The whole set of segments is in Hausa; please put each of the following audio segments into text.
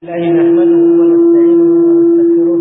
الله نحمده ونستعينه ونستغفره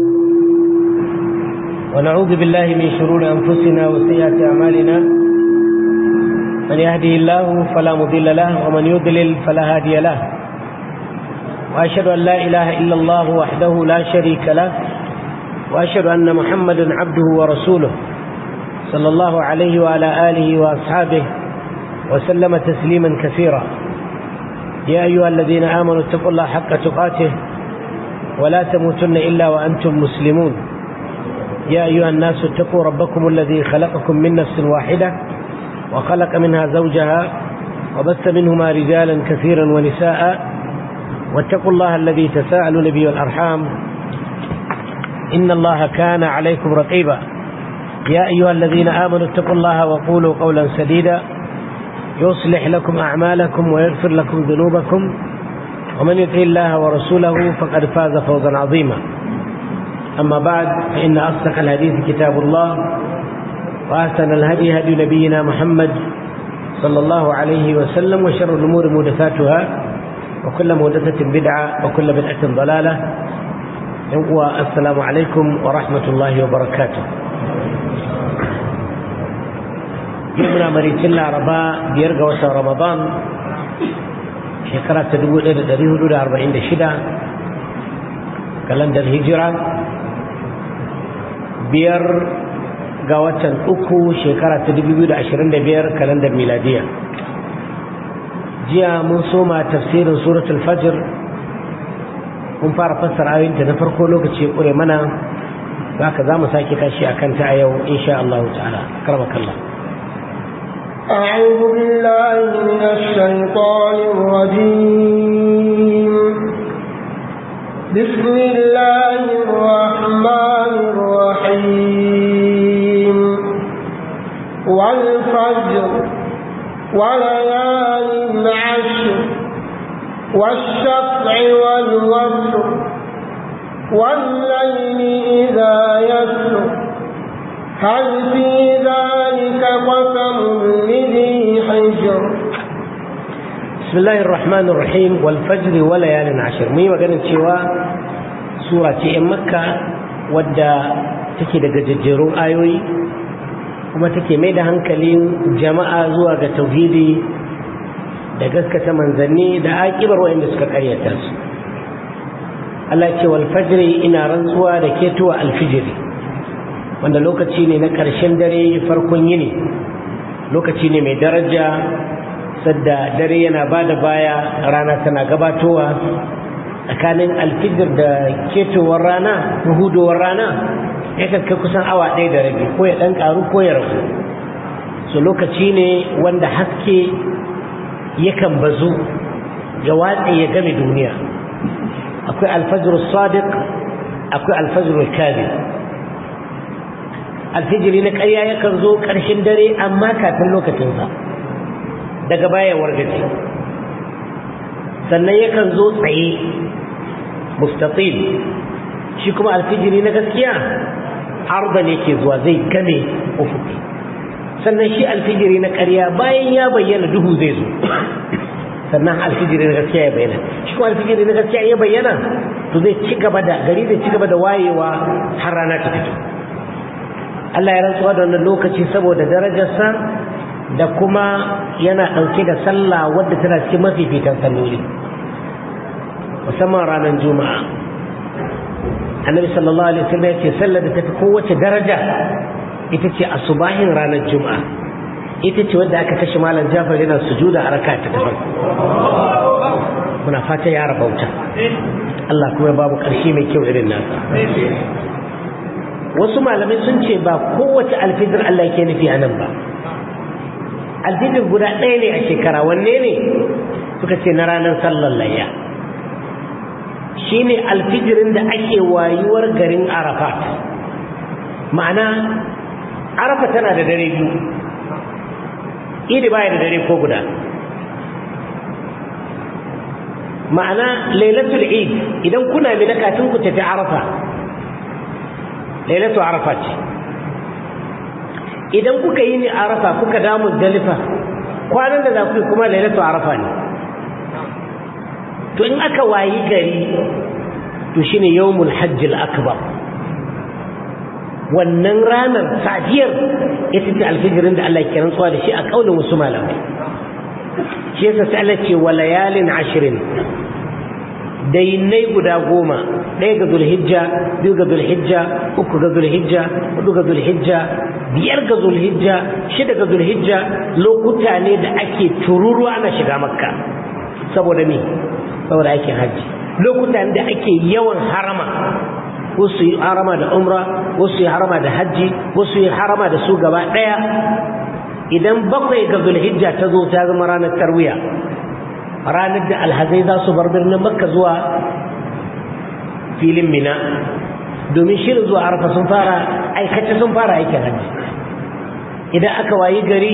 ونعوذ بالله من شرور أنفسنا وسيئات أعمالنا من يهده الله فلا مضل له ومن يضلل فلا هادي له وأشهد أن لا إله إلا الله وحده لا شريك له وأشهد أن محمدا عبده ورسوله صلى الله عليه وعلى آله وأصحابه وسلم تسليما كثيرا يا أيها الذين آمنوا اتقوا الله حق تقاته ولا تموتن إلا وأنتم مسلمون يا أيها الناس اتقوا ربكم الذي خلقكم من نفس واحدة وخلق منها زوجها وبث منهما رجالا كثيرا ونساء واتقوا الله الذي تساءلون به والأرحام إن الله كان عليكم رقيبا يا أيها الذين آمنوا اتقوا الله وقولوا قولا سديدا يصلح لكم أعمالكم ويغفر لكم ذنوبكم ومن يطع الله ورسوله فقد فاز فوزا عظيما أما بعد فإن أصدق الحديث كتاب الله وأحسن الهدي هدي نبينا محمد صلى الله عليه وسلم وشر الأمور محدثاتها وكل محدثة بدعة وكل بدعة ضلالة والسلام عليكم ورحمة الله وبركاته yau muna maricin laraba biyar ga watan ramadan shekara ta 1446 kalandar hijira biyar ga watan uku shekara ta 2025 kalandar miladiya jiya mun soma tafsirin suratul fajr mun fara fassara ayoyinta na farko lokaci ya ƙure mana za ka za mu sake tashi a kanta a yau insha Allah ta'ala karmakallah أعوذ بالله من الشيطان الرجيم بسم الله الرحمن الرحيم والفجر وليال عشر والشفع والوتر والليل إذا يسر هل في ذلك قسم لذي حجر بسم الله الرحمن الرحيم والفجر وليال عشر مي maganin cewa sura ce in makka wadda take da gajejjerun ayoyi kuma take mai da hankalin jama'a zuwa ga tauhidi da gaskata manzanni da aƙibar waɗanda suka karyata su Allah ce wal fajri ina rantsuwa da ketuwa alfijiri wanda lokaci ne na ƙarshen dare farkon yini lokaci ne mai daraja sadda dare yana ba da baya rana tana gabatowa tsakanin alfijir da ketowar rana hudowar rana yakan kai kusan awa ɗaya da rabi ko ya ɗan ƙaru ko ya ragu so lokaci ne wanda haske yakan bazu ya watse ya game duniya akwai alfajir sadiq akwai alfajir kadhib alfijiri na ƙarya yakan zo ƙarshen dare amma kafin lokacinsa daga baya wargaje sannan yakan zo tsaye mustatil shi kuma alfijiri na gaskiya arda ne ke zuwa zai game ufuki sannan shi alfijiri na ƙarya bayan ya bayyana duhu zai zo sannan alfijiri na gaskiya ya bayyana shi kuma alfijiri na gaskiya ya bayyana to zai ci gaba da gari zai ci gaba da wayewa har rana ta fito Allah ya rantsuwa da wannan lokaci saboda darajarsa da kuma yana ɗauke da sallah wadda tana cikin mafifitan salloli musamman ranar juma'a annabi sallallahu alaihi wasallam ya ce sallar da tafi kowace daraja ita ce asubahin ranar juma'a ita ce wadda aka kashe malam jafar yana sujuda a raka ta farko muna fata ya rabauta Allah kuma babu ƙarshe mai kyau irin nasa wasu malamai sun ce ba kowace alfijir Allah ke nufi a nan ba alfijir guda ɗaya ne a shekara wanne ne suka ce na ranar sallar layya shi ne alfijirin da ake wayuwar garin arafat ma'ana arafa tana da dare biyu idi baya da dare ko guda ma'ana lailatul eid idan kuna mina kafin ku tafi arafa lailatu arafa ce idan kuka yi ni arafa kuka damu dalifa kwanan da za ku yi kuma lailatu arafa ne to in aka wayi gari to shine yawmul hajjil akbar wannan ranar safiyar ita ce alfijirin da Allah ke rantsuwa da shi a kaulin wasu malamai shi yasa sai Allah ce wa layalin ashirin dainai guda goma ɗaya ga zulhijja biyu ga zulhijja uku ga zulhijja hudu ga zulhijja biyar ga zulhijja shida ga zulhijja lokuta ne da ake tururuwa ana shiga makka saboda me saboda aikin hajji lokuta ne da ake yawan harama wasu yi harama da umra wasu yi harama da hajji wasu yi harama da su gaba ɗaya idan bakwai ga zulhijja ta zo ta zama ranar tarwiya ranar da alhazai za su bar birnin makka zuwa filin mina domin shirin zuwa arfa sun fara aikace sun fara aikin hajji idan aka wayi gari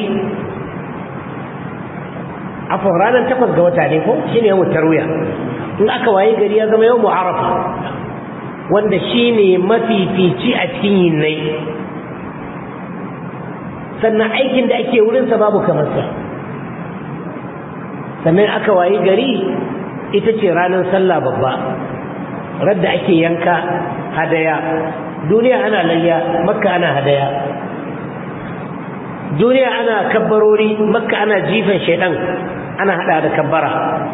afon ranar takwas ga wata ne ko shine yawon tarwiya in aka wayi gari ya zama yawon arafa wanda shine mafifici a cikin yinnai sannan aikin da ake wurinsa babu kamarsa sannan aka wayi gari ita ce ranar sallah babba radda ake yanka hadaya duniya ana layya makka ana hadaya duniya ana kabbarori makka ana jifan shaidan ana hada da kabbara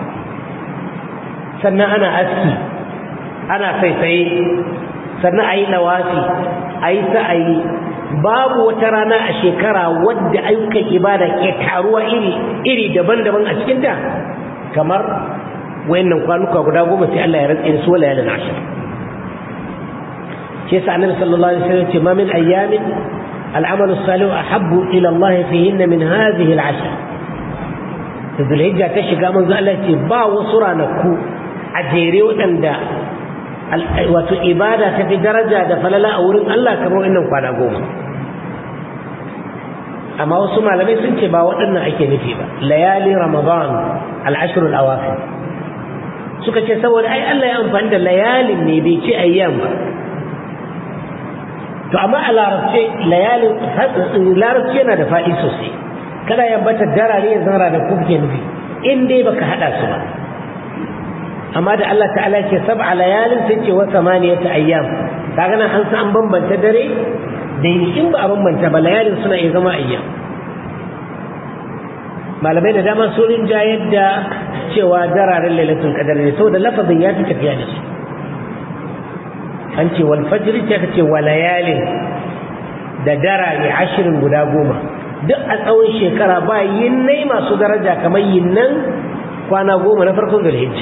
sannan ana aski ana saisaye sannan a yi nawafi a yi sa'ayi babu wata rana a shekara wadda ayyukan ibada ke taruwa iri iri daban-daban a cikinta kamar wayannan kwanuka guda goma sai Allah ya rantsa su wala yalan ashir shi yasa annabi sallallahu alaihi wasallam ce ma min ayyamin al'amalu salihu ahabbu ila Allah fihinna min hadhihi al'ashr Zulhijja ta shiga manzo Allah ce ba wasu ranaku a jere waɗanda wato ibada ta fi daraja da falala a wurin Allah kamar wannan kwana goma amma wasu malamai sun ce ba waɗannan ake nufi ba layali ramadan al'ashirul awafin suka ce saboda ai Allah ya amfani da layalin ne bai ce ayyam ba to amma a larabce layalin larabci yana da faɗi sosai kada ya bata darare ya zara da kuke nufi in dai baka haɗa su ba amma da Allah ta'ala ce sab'a layalin sai ce wa samaniyata ayyam kaga nan an san bambanta dare da in ba a bambanta ba layalin suna iya zama ayyam malamai da dama sun rinja yadda cewa dararen lailatul qadar ne saboda lafazin ya fi tafiya da su an ce wal fajr ce ka ce wa layalin da darare ashirin guda goma duk a tsawon shekara ba yinnai masu daraja kamar yinnan kwana goma na farkon zulhijja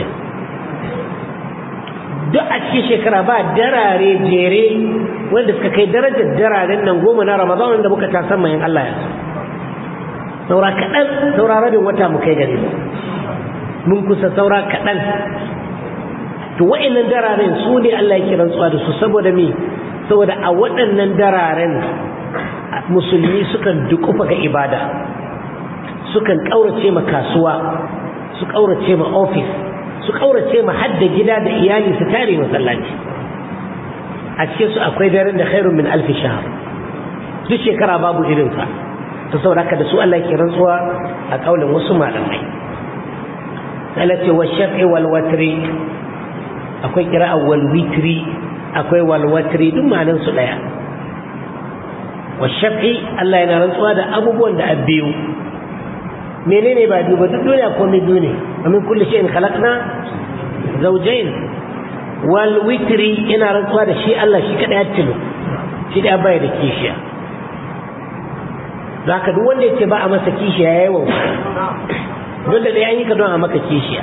duk a cikin shekara ba darare jere wanda suka kai darajar dararen nan goma na ramadan wanda muka ta san mayan Allah ya saura kaɗan saura rabin wata mu kai gari mun kusa saura kaɗan to wa'annan dararen su ne Allah ya kiran tsuwa da su saboda me saboda a waɗannan dararen musulmi sukan dukufa ga ibada sukan ƙaurace ma kasuwa su ƙaurace ma ofis su ƙaurace ma hadda gida da iyali su tare masallaci a cikin su akwai daren da khairun min alfi shahar duk shekara babu irinsa ta saboda haka da su Allah ke rantsuwa a kaulin wasu malamai Allah ce wa shaf'i wal watri akwai kira'a wal witri akwai wal watri duk ma'anan su daya wa shaf'i Allah yana rantsuwa da abubuwan da abbiyu menene ba biyu ba duk duniya ko mai biyu ne amin kulli shay'in khalaqna zawjayn wal witri ina rantsuwa da shi Allah shi kada ya tilo shi da bai da kishiya zaka duk wanda yake ba a masa kishiya yayi wa don da an yi ka don a maka kishiya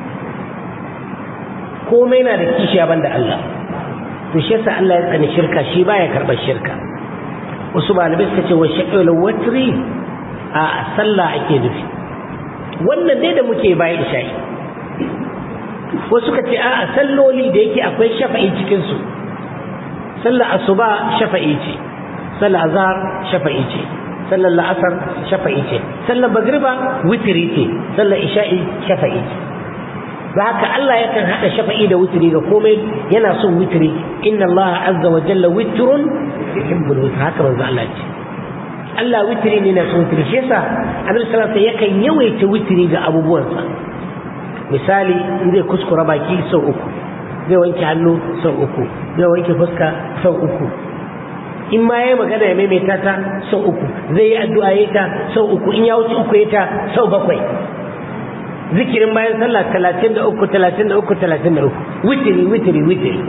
komai na da kishiya banda Allah to shi yasa Allah ya tsani shirka shi baya karɓar shirka wasu malamai suka ce wa shaqqul watri a sallah ake nufi wannan dai da muke bayan isha'i wasu suka ce a salloli da yake akwai shafa'i cikin su sallar asuba shafa'i ce sallar azhar shafa'i ce sallar la'asar shafa'i ce sallar magriba witiri ce sallar isha'i shafa'i ce ba haka Allah yakan haɗa shafa'i da witiri ga komai yana son witiri inna Allah azza wa jalla witrun yuhibbul witr haka manzo Allah ce Allah witiri ne na son witiri shi yasa Annabi sallallahu alaihi yakan yawaita witiri ga abubuwansa misali in zai kuskura baki sau uku zai wanke hannu sau uku zai wanke fuska sau uku in ma yayi magana ya maimaita ta sau uku zai yi addu'a ya ta sau uku in ya wuce uku ya ta sau bakwai zikirin bayan sallah talatin da uku talatin da uku talatin da uku witiri witiri witiri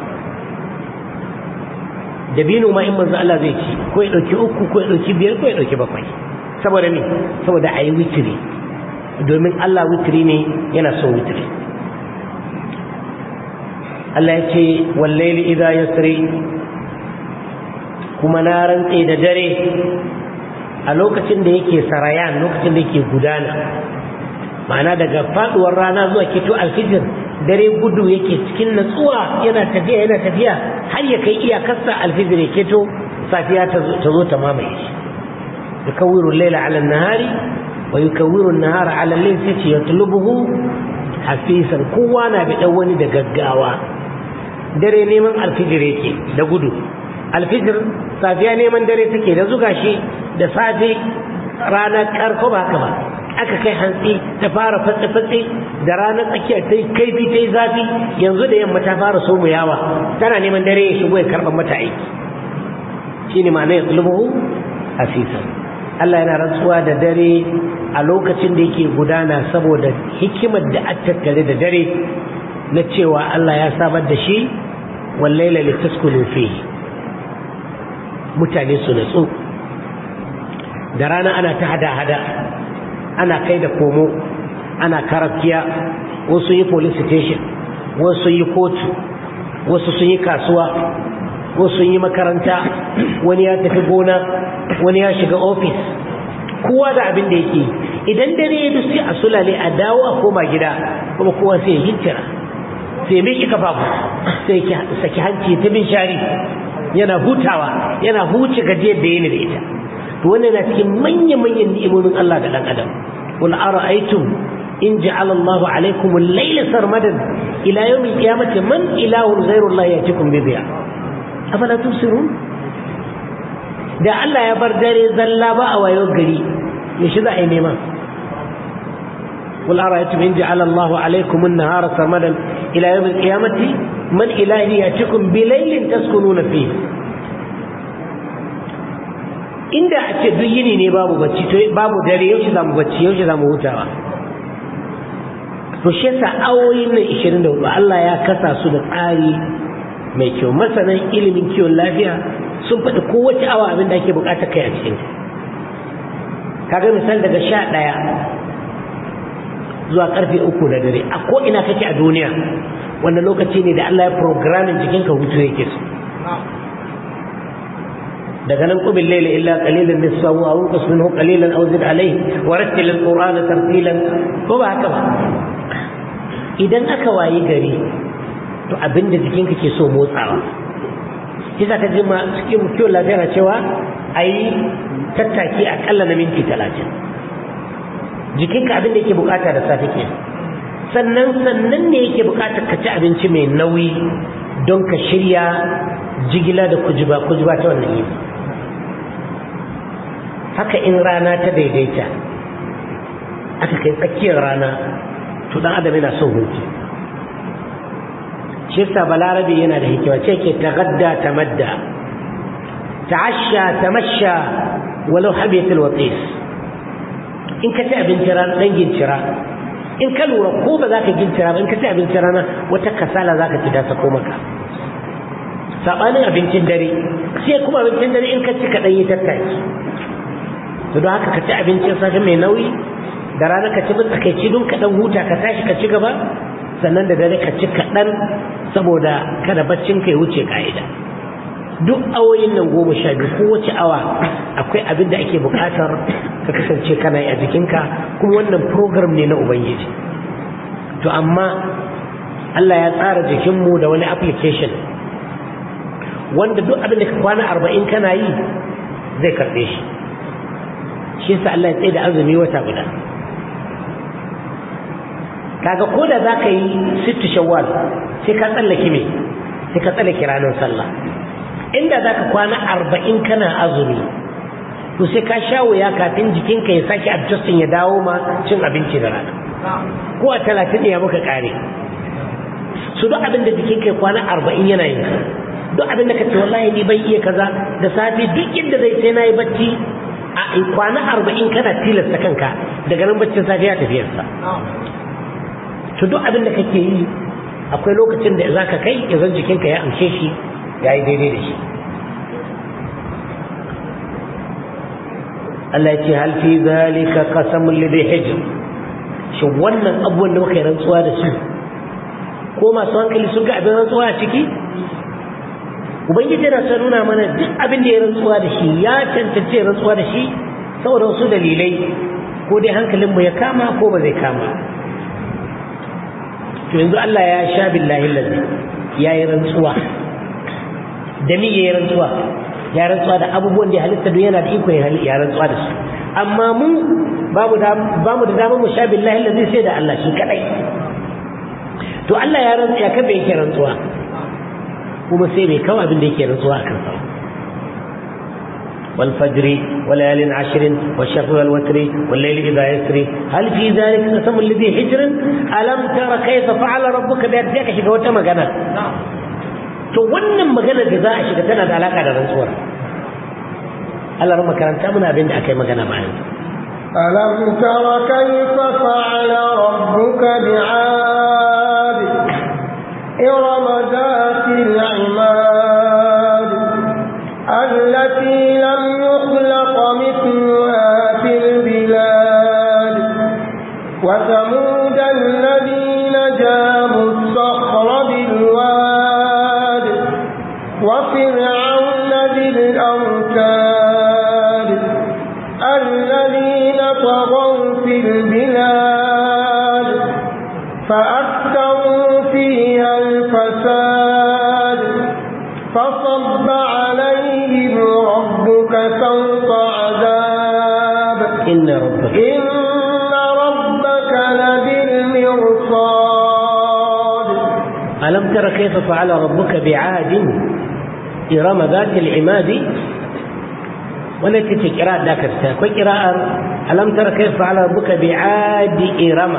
dabino ma in manzo Allah zai ci ko ya dauki uku ko ya dauki biyar ko ya dauki bakwai saboda me saboda ayi witiri domin Allah witiri ne yana son witiri Allah ya ce wallaili idza yasri kuma na rantse da dare a lokacin da yake sarayan lokacin da yake gudana ma'ana daga faduwar rana zuwa kito alfijir dare gudu yake cikin natsuwa yana tafiya yana tafiya har ya kai iyakarsa alfijir ya keto safiya ta zo ta mamaye shi yukawwiru al-laila 'ala an-nahari wa yukawwiru an-nahara 'ala al-layl sai ce yatlubuhu hafisan kowa na bi dan wani da gaggawa dare neman alfijir yake da gudu alfijir safiya neman dare take da zuga shi da safe ranar karko ba haka ba aka kai hantsi ta fara fatsi-fatsi da ranar tsakiya ta yi kaifi ta yi zafi yanzu da yamma ta fara so mu yawa tana neman dare ya shigo ya karɓar mata aiki shi ne ma'ana ya tsulubu hasisan Allah yana rantsuwa da dare a lokacin da yake gudana saboda hikimar da a tattare da dare na cewa Allah ya samar da shi wallaila litaskunu fihi mutane su natsu da rana ana ta hada-hada ana kai da komo ana karafiya wasu yi police station wasu yi kotu wasu sun yi kasuwa wasu sun yi makaranta wani ya tafi gona wani ya shiga ofis kowa da abin da yake idan dare ya sai a sulale a dawo a koma gida kuma kowa sai ya hintira sai miki kafafu sai saki hanci ta bin shari yana hutawa yana huce gajiyar da yana da ita to wannan na cikin manya-manyan ni'imomin Allah ga dan adam qul ara'aytum in ja'ala Allah 'alaykum al-layla sarmadan ila yawm al-qiyamati man ilahun ghayru Allah yatikum bi dhiya afala tusirun da Allah ya bar dare zalla ba a wayo gari me shi za a yi nema قل أرأيتم إن جعل الله عليكم النهار سرمدا إلى يوم القيامة من إله يأتيكم بليل تسكنون فيه inda a ce duk yini ne babu bacci to babu dare yaushe za mu bacci yaushe za mu hutawa to shi yasa awoyin nan 24 Allah ya kasa su da tsari mai kyau masanan ilimin kiwon lafiya sun faɗi kowace awa abin da ake buƙatar kai a cikin kaga misal daga sha ɗaya zuwa karfe uku na dare a ko ina kake a duniya wannan lokaci ne da Allah ya programin jikinka hutu yake so daga nan qubin layla illa qalilan nisfahu aw unqus minhu qalilan aw zid alayhi wa rattil alqur'ana tartilan ko ba haka ba idan aka wayi gari to abinda jikinka ke so motsawa kisa ka ji ma cikin kiwon lafiya na cewa ayi tattaki akalla na minti talatin jikinka abin da yake bukata da safe ke sannan sannan ne yake bukatar ka ci abinci mai nauyi don ka shirya jigila da kujiba kujiba ta wannan yini haka in rana ta daidaita aka kai tsakiyar rana to dan adam yana son hutu shi yasa balarabe yana da hikima ce ke tagadda tamadda ta'asha tamasha walau habiyatul watis in ka ci abinci rana dan gincira in ka lura ko ba za ka gincira ba in ka ci abinci rana wata kasala za ka ci ta sako maka sabanin abincin dare sai kuma abincin dare in ka ci ka yi tattaki to don haka ka ci abincin safe mai nauyi da rana ka ci matsakaici don ka dan huta ka tashi ka ci gaba sannan da dare ka ci kaɗan saboda kada baccin ka ya wuce ka'ida duk awoyin nan goma sha biyu kowace awa akwai abin da ake buƙatar ka kasance kana yi a jikinka kuma wannan program ne na ubangiji to amma Allah ya tsara jikinmu da wani application wanda duk abin da ka kwana arba'in kana yi zai karɓe shi shi yasa Allah ya tsaye da azumi wata guda kaga ko da za ka yi sittu shawwal sai ka tsallake me sai ka tsallake ranar sallah inda za ka kwana arba'in kana azumi to sai ka sha wuya kafin jikinka ya sake adjustin ya dawo ma cin abinci da rana ko a talatin ne ya muka kare su duk abin da jikin kai kwana arba'in yana yin duk abin da ka ce wallahi ni bai iya kaza da safe duk inda zai sai na yi bacci a kwana arba'in kana tilasta kanka daga nan baccin safe ya tafiyarsa to duk abin da kake yi akwai lokacin da za ka kai ya zan jikinka ya amshe shi ya yi daidai da shi Allah ya ce hal fi zalika qasamul lidhi hijr shin wannan abubuwan da muka yi rantsuwa da su ko masu hankali sun ga abin rantsuwa a ciki ubangiji yana son nuna mana duk abin da ya rantsuwa da shi ya cancanci rantsuwa da shi saboda wasu dalilai ko dai hankalinmu ya kama ko ba zai kama to yanzu Allah ya sha billahi lazi ya yi rantsuwa da mi ya yi rantsuwa ya rantsuwa da abubuwan da halitta duk yana da iko ya rantsuwa da su amma mu babu da bamu da damar mu sha billahi lazi sai da Allah shi kadai to Allah ya rantsu ya kabe yake rantsuwa kuma sai bai kawo abin da yake rantsuwa a kansa والفجر وليال عشر والشفع والوتر والليل إذا يسري هل في ذلك قسم الذي حجر ألم تر كيف فعل ربك بأرضك شيء wata magana to wannan magana da za a shiga tana da alaka da rantsuwar Allah ran makaranta muna abin da aka yi magana bayan ألم تر كيف فعل ربك بعاد إرم ذات العماد التي لم يخلق مثلها في البلاد وثمود الذين جابوا الصخر بالواد وفرعون ذي الأوتاد الذين طغوا في البلاد فأكثروا فيها الفساد فصب عليهم ربك سوط عذاب إن ربك إن ربك لبالمرصاد ألم تر كيف فعل ربك بعاد إرم ذات العماد والتي في قراءة ذاك الساق قراءة ألم تر كيف فعل ربك بعاد إرم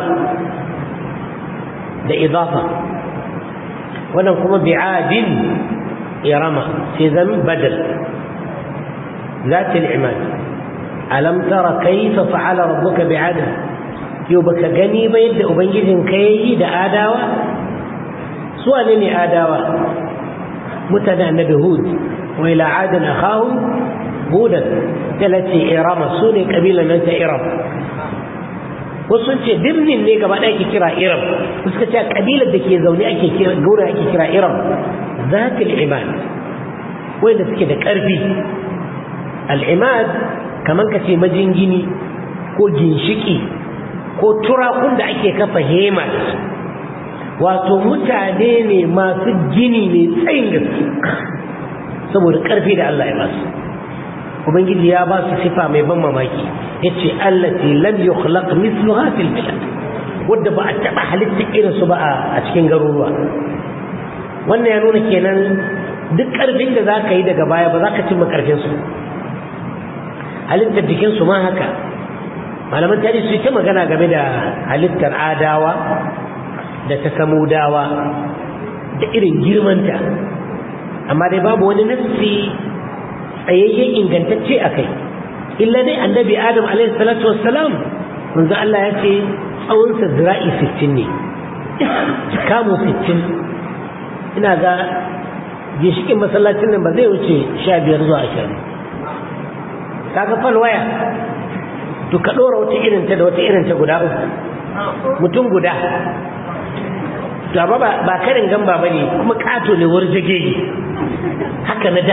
ده إضافة ونقوم بعاد إرم في ذنب بدل ذات العماد ألم تر كيف فعل ربك بعاد يوبك غني بيد أبنجد كي ده آداوة سؤال لي آداوة متنا النبي هود وإلى عاد أخاهم هودا التي إرم سوني قبيلة من إرم wasu ce birnin ne gaba ɗaya ake kira iram suka ce kabilar da ke zaune ake kira gaura ake kira iram zatil imad wanda suke da ƙarfi al'imad kamar ka ce majingini ko ginshiki ko turakun da ake kafa hema da su wato mutane ne masu gini mai tsayin gaske saboda ƙarfi da Allah ya basu ubangiji ya ba su sifa mai ban mamaki yace allati lam yukhlaq mithluha fil bilad wadda ba a taba halitta irin su ba a cikin garuruwa wannan ya nuna kenan duk karfin da zaka yi daga baya ba za ka cimma karfin su halittar jikin su ma haka malaman tarihi su ta magana game da halittar adawa da ta samudawa da irin girmanta amma dai babu wani nassi tsayayyen ingantacce a kai illa dai annabi adam alaihi salatu wassalam manzo Allah ya ce tsawonsa zira'i 60 ne kamu 60 ina ga ginshikin masallacin nan ba zai wuce 15 zuwa 20 kaga falwaya to ka dora wata irin ta da wata irin ta guda uku mutum guda to amma ba karin gamba bane kuma kato ne warjagege haka na da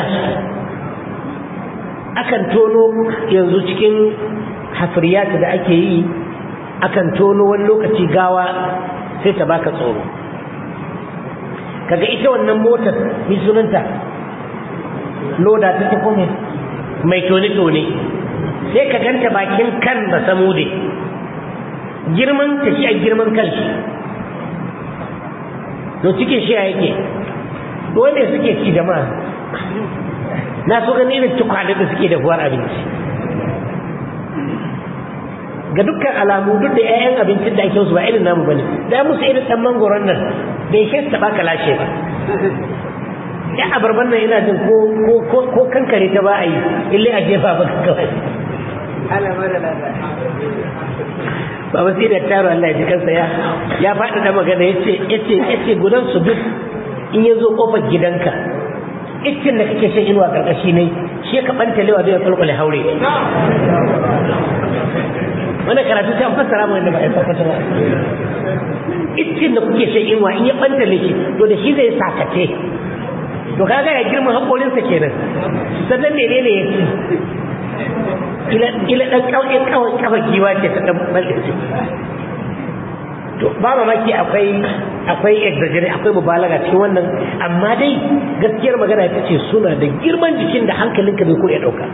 akan tono yanzu cikin hafriyata da ake yi akan tono wani lokaci gawa sai ta baka tsoro kaga ita wannan motar mai sunanta loda ta ta kome mai tone-tone sai ka ganta bakin kan ba samude girman ta shi a girman kan shi to cikin shi yake wanda suke ci jama'a na so gani irin tukwane da suke da buwar abinci ga dukkan alamu duk da 'ya'yan abincin da ake musu ba irin namu bane da musu irin dan mangoron nan bai shi ta baka lashe ba ya abarban nan ina jin ko ko kankare ta ba a yi ille a jefa ba kawai ba ba sai da taro Allah ya ji kansa ya ya faɗi da magana yace yace yace gudan su duk in ya zo kofar gidanka iccin da kake shan inuwa karkashi ne shi ka banta lewa zai kulkule haure wannan karatu ta fassara mu da ba a fassara ba iccin da kuke shan inuwa in ya banta shi to da shi zai sakace to kaga ya girma hakorinsa kenan sannan menene ya ci ila ɗan ƙauye kawai kafa giwa ce ta ɗan balɗe to ba mamaki akwai akwai exaggerate akwai mubalaga cikin wannan amma dai gaskiyar magana ita ce suna da girman jikin da hankalinka bai ko ya ɗauka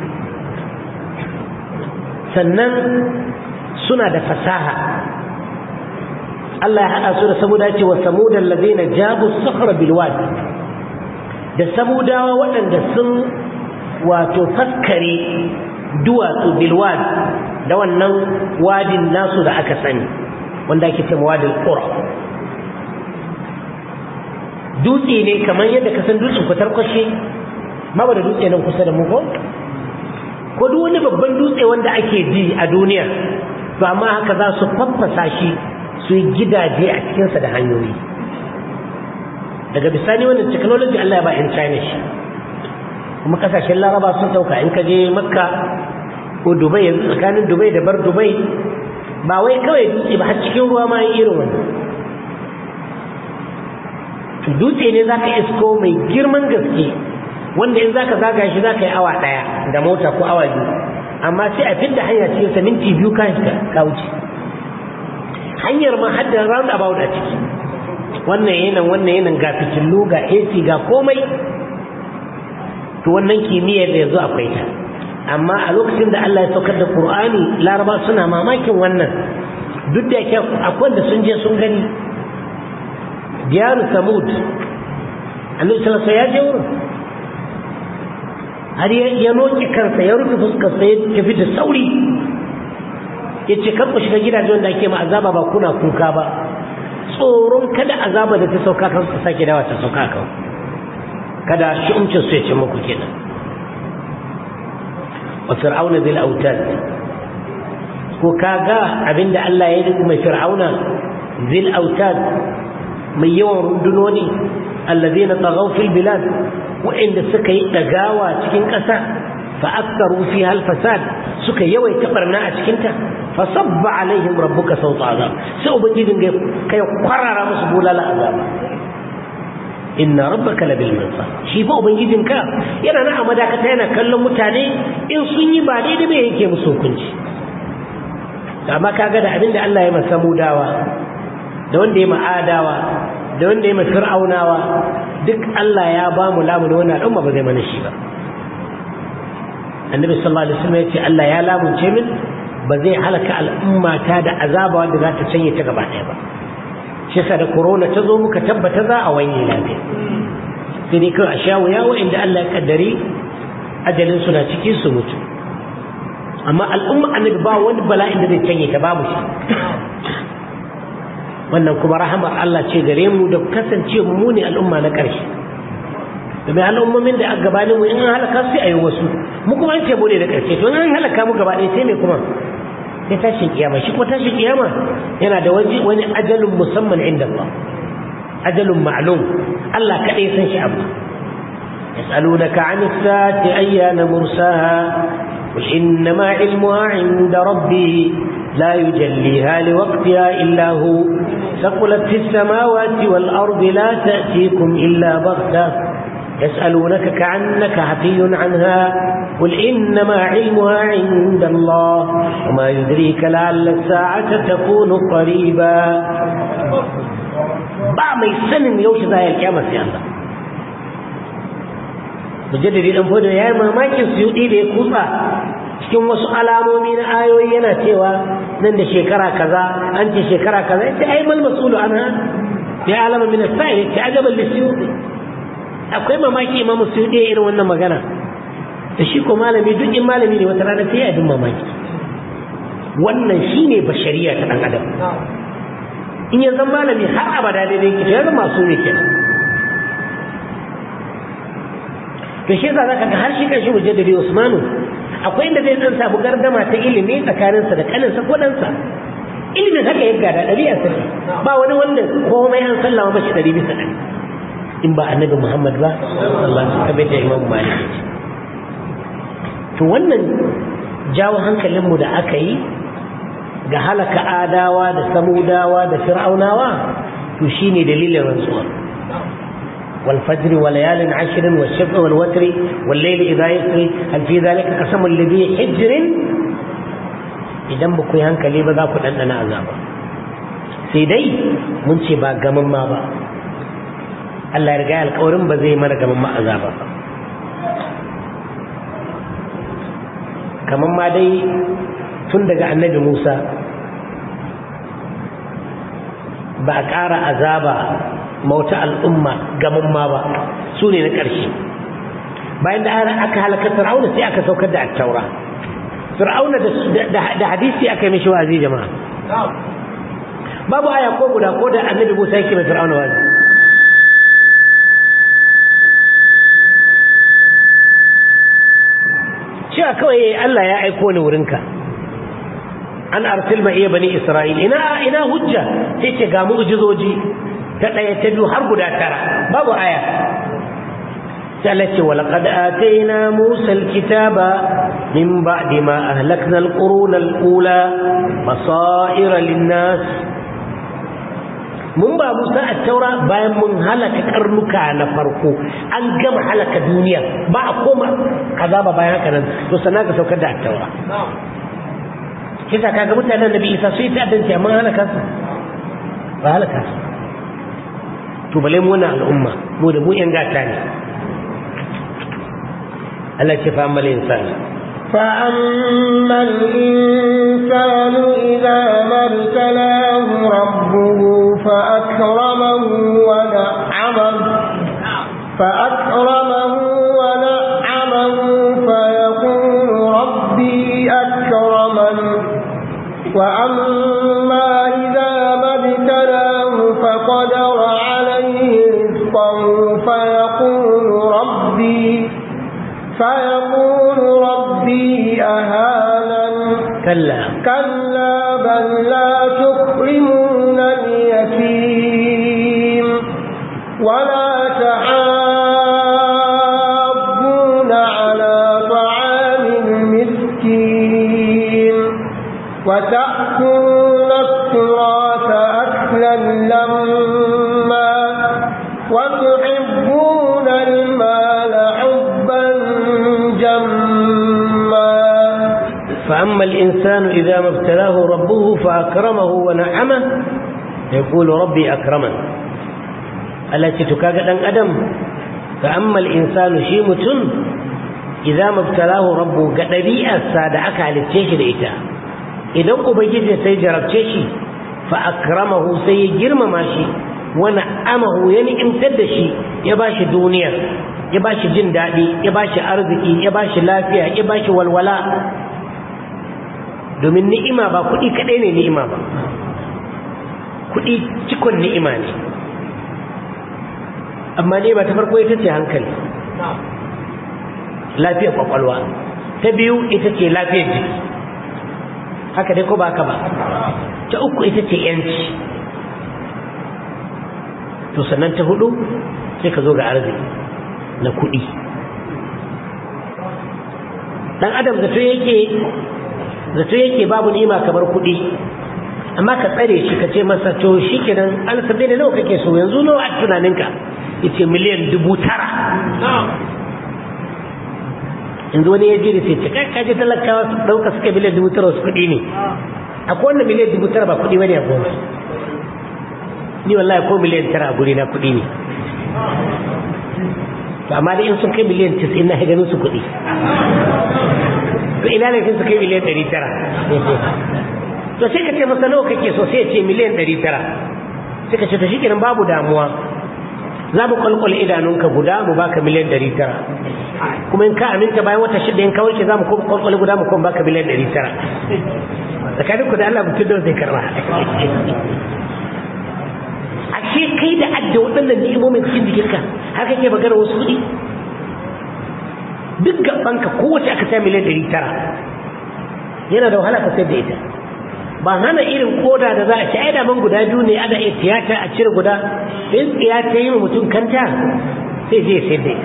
sannan suna da fasaha Allah ya haɗa su da samuda ce wa samudan lazina jabu sahra bilwad da samudawa waɗanda sun wato faskare duwatsu bilwad da wannan wadin nasu da aka sani wanda ake ce wadin ƙura dutse ne kamar yadda ka san dutsen kwatar kwashe ma ba da dutse nan kusa da mu ko ko duk wani babban dutse wanda ake ji a duniya to amma haka za su faffasa shi su yi gidaje a cikinsa da hanyoyi daga bisani wannan technology Allah ya ba in China shi kuma kasashen laraba sun dauka in ka je makka ko dubai yanzu tsakanin dubai da bar dubai ba wai kawai dutse ba har cikin ruwa ma yi irin wani to dutse ne zaka isko mai girman gaske wanda in zaka zaga shi zaka yi awa daya da mota ko awa biyu amma sai a fidda hanya cikin sa minti biyu ka ka wuce hanyar ma hadda round about a ciki wannan yanan wannan yanan ga fitillu ga AC ga komai to wannan kimiyyar da yanzu akwai ta amma a lokacin da Allah ya saukar da Qur'ani Laraba suna mamakin wannan duk da yake akwai da sun je sun gani diyaru Samud Annabi sallallahu alaihi ya je wurin har ya noki kansa ya rufe fuskar sa ya tafi da sauri ya ce kan ku shiga gidaje wanda ake ma azaba ba kuna kuka ba tsoron kada azaba da ta sauka kan su sake dawa ta sauka kan kada shi umcin su ya ce muku kenan wa fir'auna bil autad ko kaga abinda Allah ya yi mai fir'auna zil autad mai yawan rundunoni allazina tagaw fil bilad wa'inda suka yi dagawa cikin ƙasa fa aktharu fiha al fasad suka yawaita barna a cikin ta fa sabba alaihim rabbuka sawta azab sai ubangijin ga kai kwarara musu bulala azab inna rabbaka labil mirsad shi fa ubangijin ka yana na amada ka yana kallon mutane in sun yi ba daidai bai yake musu hukunci amma kaga da abinda Allah ya masa mudawa da wanda ya ma'adawa da wanda ya fir'aunawa duk Allah ya ba mu lamuni wannan al'umma ba zai mana shi ba annabi sallallahu alaihi wasallam ya ce Allah ya lamunce min ba zai halaka al'umma ta da azaba wanda za ta canye ta gaba ɗaya ba shi yasa da corona ta zo muka tabbata za a wanye lafiya sai dai kawai a sha wuya wa'inda Allah ya kaddari ajalin su na ciki su mutu amma al'umma annabi ba wani bala'in da zai canye ta babu shi wannan kuma rahamar Allah ce gare mu da kasance mu ne al'umma na ƙarshe domin al'ummomin da a gabanin mu in an halaka sai a yi wasu mu kuma an ce mu ne da ƙarshe to in an halaka mu gaba ɗaya sai me kuma sai tashin kiyama shi kuma tashin kiyama yana da wani wani ajalun musamman inda Allah ajalun ma'lum Allah kaɗai san shi abu يسألونك عن الساعة أيان مرساها قل إنما علمها عند ربي لا يجليها لوقتها إلا هو ثقلت في السماوات والأرض لا تأتيكم إلا بغتة يسألونك كأنك حفي عنها قل إنما علمها عند الله وما يدريك لعل الساعة تكون قريبا ba mai sanin yaushe za ya kyama sai Allah mujaddadi dan fodo yayi mamakin suyudi da ya kutsa cikin wasu alamomi na ayoyi yana cewa nan da shekara kaza an ce shekara kaza yace ai mal mas'ulu anha ya alama min as-sa'i yace ajaban lisuyudi akwai mamaki imamu suyudi irin wannan magana da shi ko malami duk in malami ne wata rana sai ya bin mamaki wannan shine bashariya ta dan adam in ya zama malami har abada daidai ki to ya zama masu ne kenan to shi yasa zaka ga har shi kanshi mujaddidi Usmanu akwai inda zai dan samu gardama ta ilimi tsakaninsa da kaninsa ko ɗansa ilimin haka ya gada ɗabi'a sa ba wani wanda komai an sallama mashi ɗari bisa ɗari in ba annabi Muhammad ba sallallahu alaihi wasallam da Imam Malik ya ce to wannan jawo hankalinmu da aka yi ga halaka adawa da samudawa da fir'aunawa to shine dalilin rantsuwa والفجر وليال عشر والشفع والوتر والليل إذا يسري هل في ذلك قسم الذي حجر idan ba ku yi hankali ba za ku ɗanɗana azaba sai dai mun ce ba gaman ma ba Allah ya riga alƙawarin ba zai mana gaman ma azaba ba kamar ma dai tun daga annabi Musa ba a ƙara azaba mauta al'umma gaman ma ba su ne na ƙarshe bayan da aka halaka fir'auna sai aka saukar da attaura fir'auna da hadisi aka yi mishi wazi jama'a babu aya ko guda ko da annabi musa yake mai fir'auna wazi cewa kawai Allah ya aiko ni wurinka an arsil ma iya bani isra'il ina ina hujja sai ce ga mu'jizoji ta ɗaya ta biyu har guda tara babu aya sai Allah ce walaqad atayna Musa alkitaba min ba'di ma ahlakna alquruna alula basaira linnas mun ba Musa at-taura bayan mun halaka karnuka na farko an gama halaka duniya ba a koma azaba bayan haka nan to sannan ka saukar da at-taura kisa kaga mutanen Nabi Isa su yi ta'addanci amma halaka su ba halaka su to bale mu wannan al'umma mu da mu yan gata ne Allah ce fa ammal insani فأما الإنسان إذا ما ابتلاه ربه فأكرمه ونعمه فأكرمه ونعمه فيقول ربي أكرمن وأما إذا ما ابتلاه فقدر عليه رزقه فيقول ربي فيقول ربي أهانن كلا كلا بل لا تكرمون اليتيم ولا تحاضون على طعام المسكين وتأكلون التراث أكلا لما وتحبون المال حبا جما فأما الإنسان إذا ما ابتلاه ربه فأكرمه ونعمه يقول ربي أكرمن التي تكاغد أن أدم فأما الإنسان شيمة إذا ما ابتلاه ربه قدبيئة سادعك على التيش الإيتاء إذا أبجد سيجرب تيشي فأكرمه سيجرم ماشي ونعمه يعني امتدشي يباشي دنيا يباشي جن دادي يباشي أرزكي يباشي لافيا يباشي والولاء domin ni'ima ba kuɗi kaɗai ne ni'ima ba kuɗi cikon ni'ima ne amma ne ba ta farko ita ce hankali lafiyar kwakwalwa ta biyu ita ce lafiyar jiki haka dai ko ba haka ba ta uku ita ce yanci to sannan ta hudu sai ka zo ga arziki na kuɗi dan adam zato yake zato yake babu ni'ima kamar kuɗi amma ka tsare shi ka ce masa to shi kenan alsabe da nawa kake so yanzu nawa a tunaninka yace miliyan dubu tara yanzu wani ya ji da sai kai kaje talakawa su dauka suka miliyan dubu tara wasu kuɗi ne akwai wanda miliyan dubu tara ba kuɗi bane a goma ni wallahi ko miliyan tara a guri na kuɗi ne to amma da in sun kai miliyan tis'in na ganin su kuɗi to ina ne sun kai miliyan ɗari tara to sai ka ce masa nawa kake so sai ya ce miliyan ɗari tara sai ka ce to shikenan babu damuwa za mu kwalkwale idanunka guda mu baka miliyan ɗari tara kuma in ka aminta bayan wata shida in ka warke za mu kuma kwalkwale guda mu kuma baka miliyan ɗari tara tsakanin ku da Allah mutum da zai karba ashe kai da adda waɗannan ni'imomin cikin jikinka har kake magana wasu kuɗi duk gabanka kowace aka sa miliyan ɗari tara yana da wahala ka sayar da ita ba hana irin koda da za a ci ai man guda biyu ne ana iya tiyata a cire guda in tsiya ta yi mutum kanta sai je sayar da ita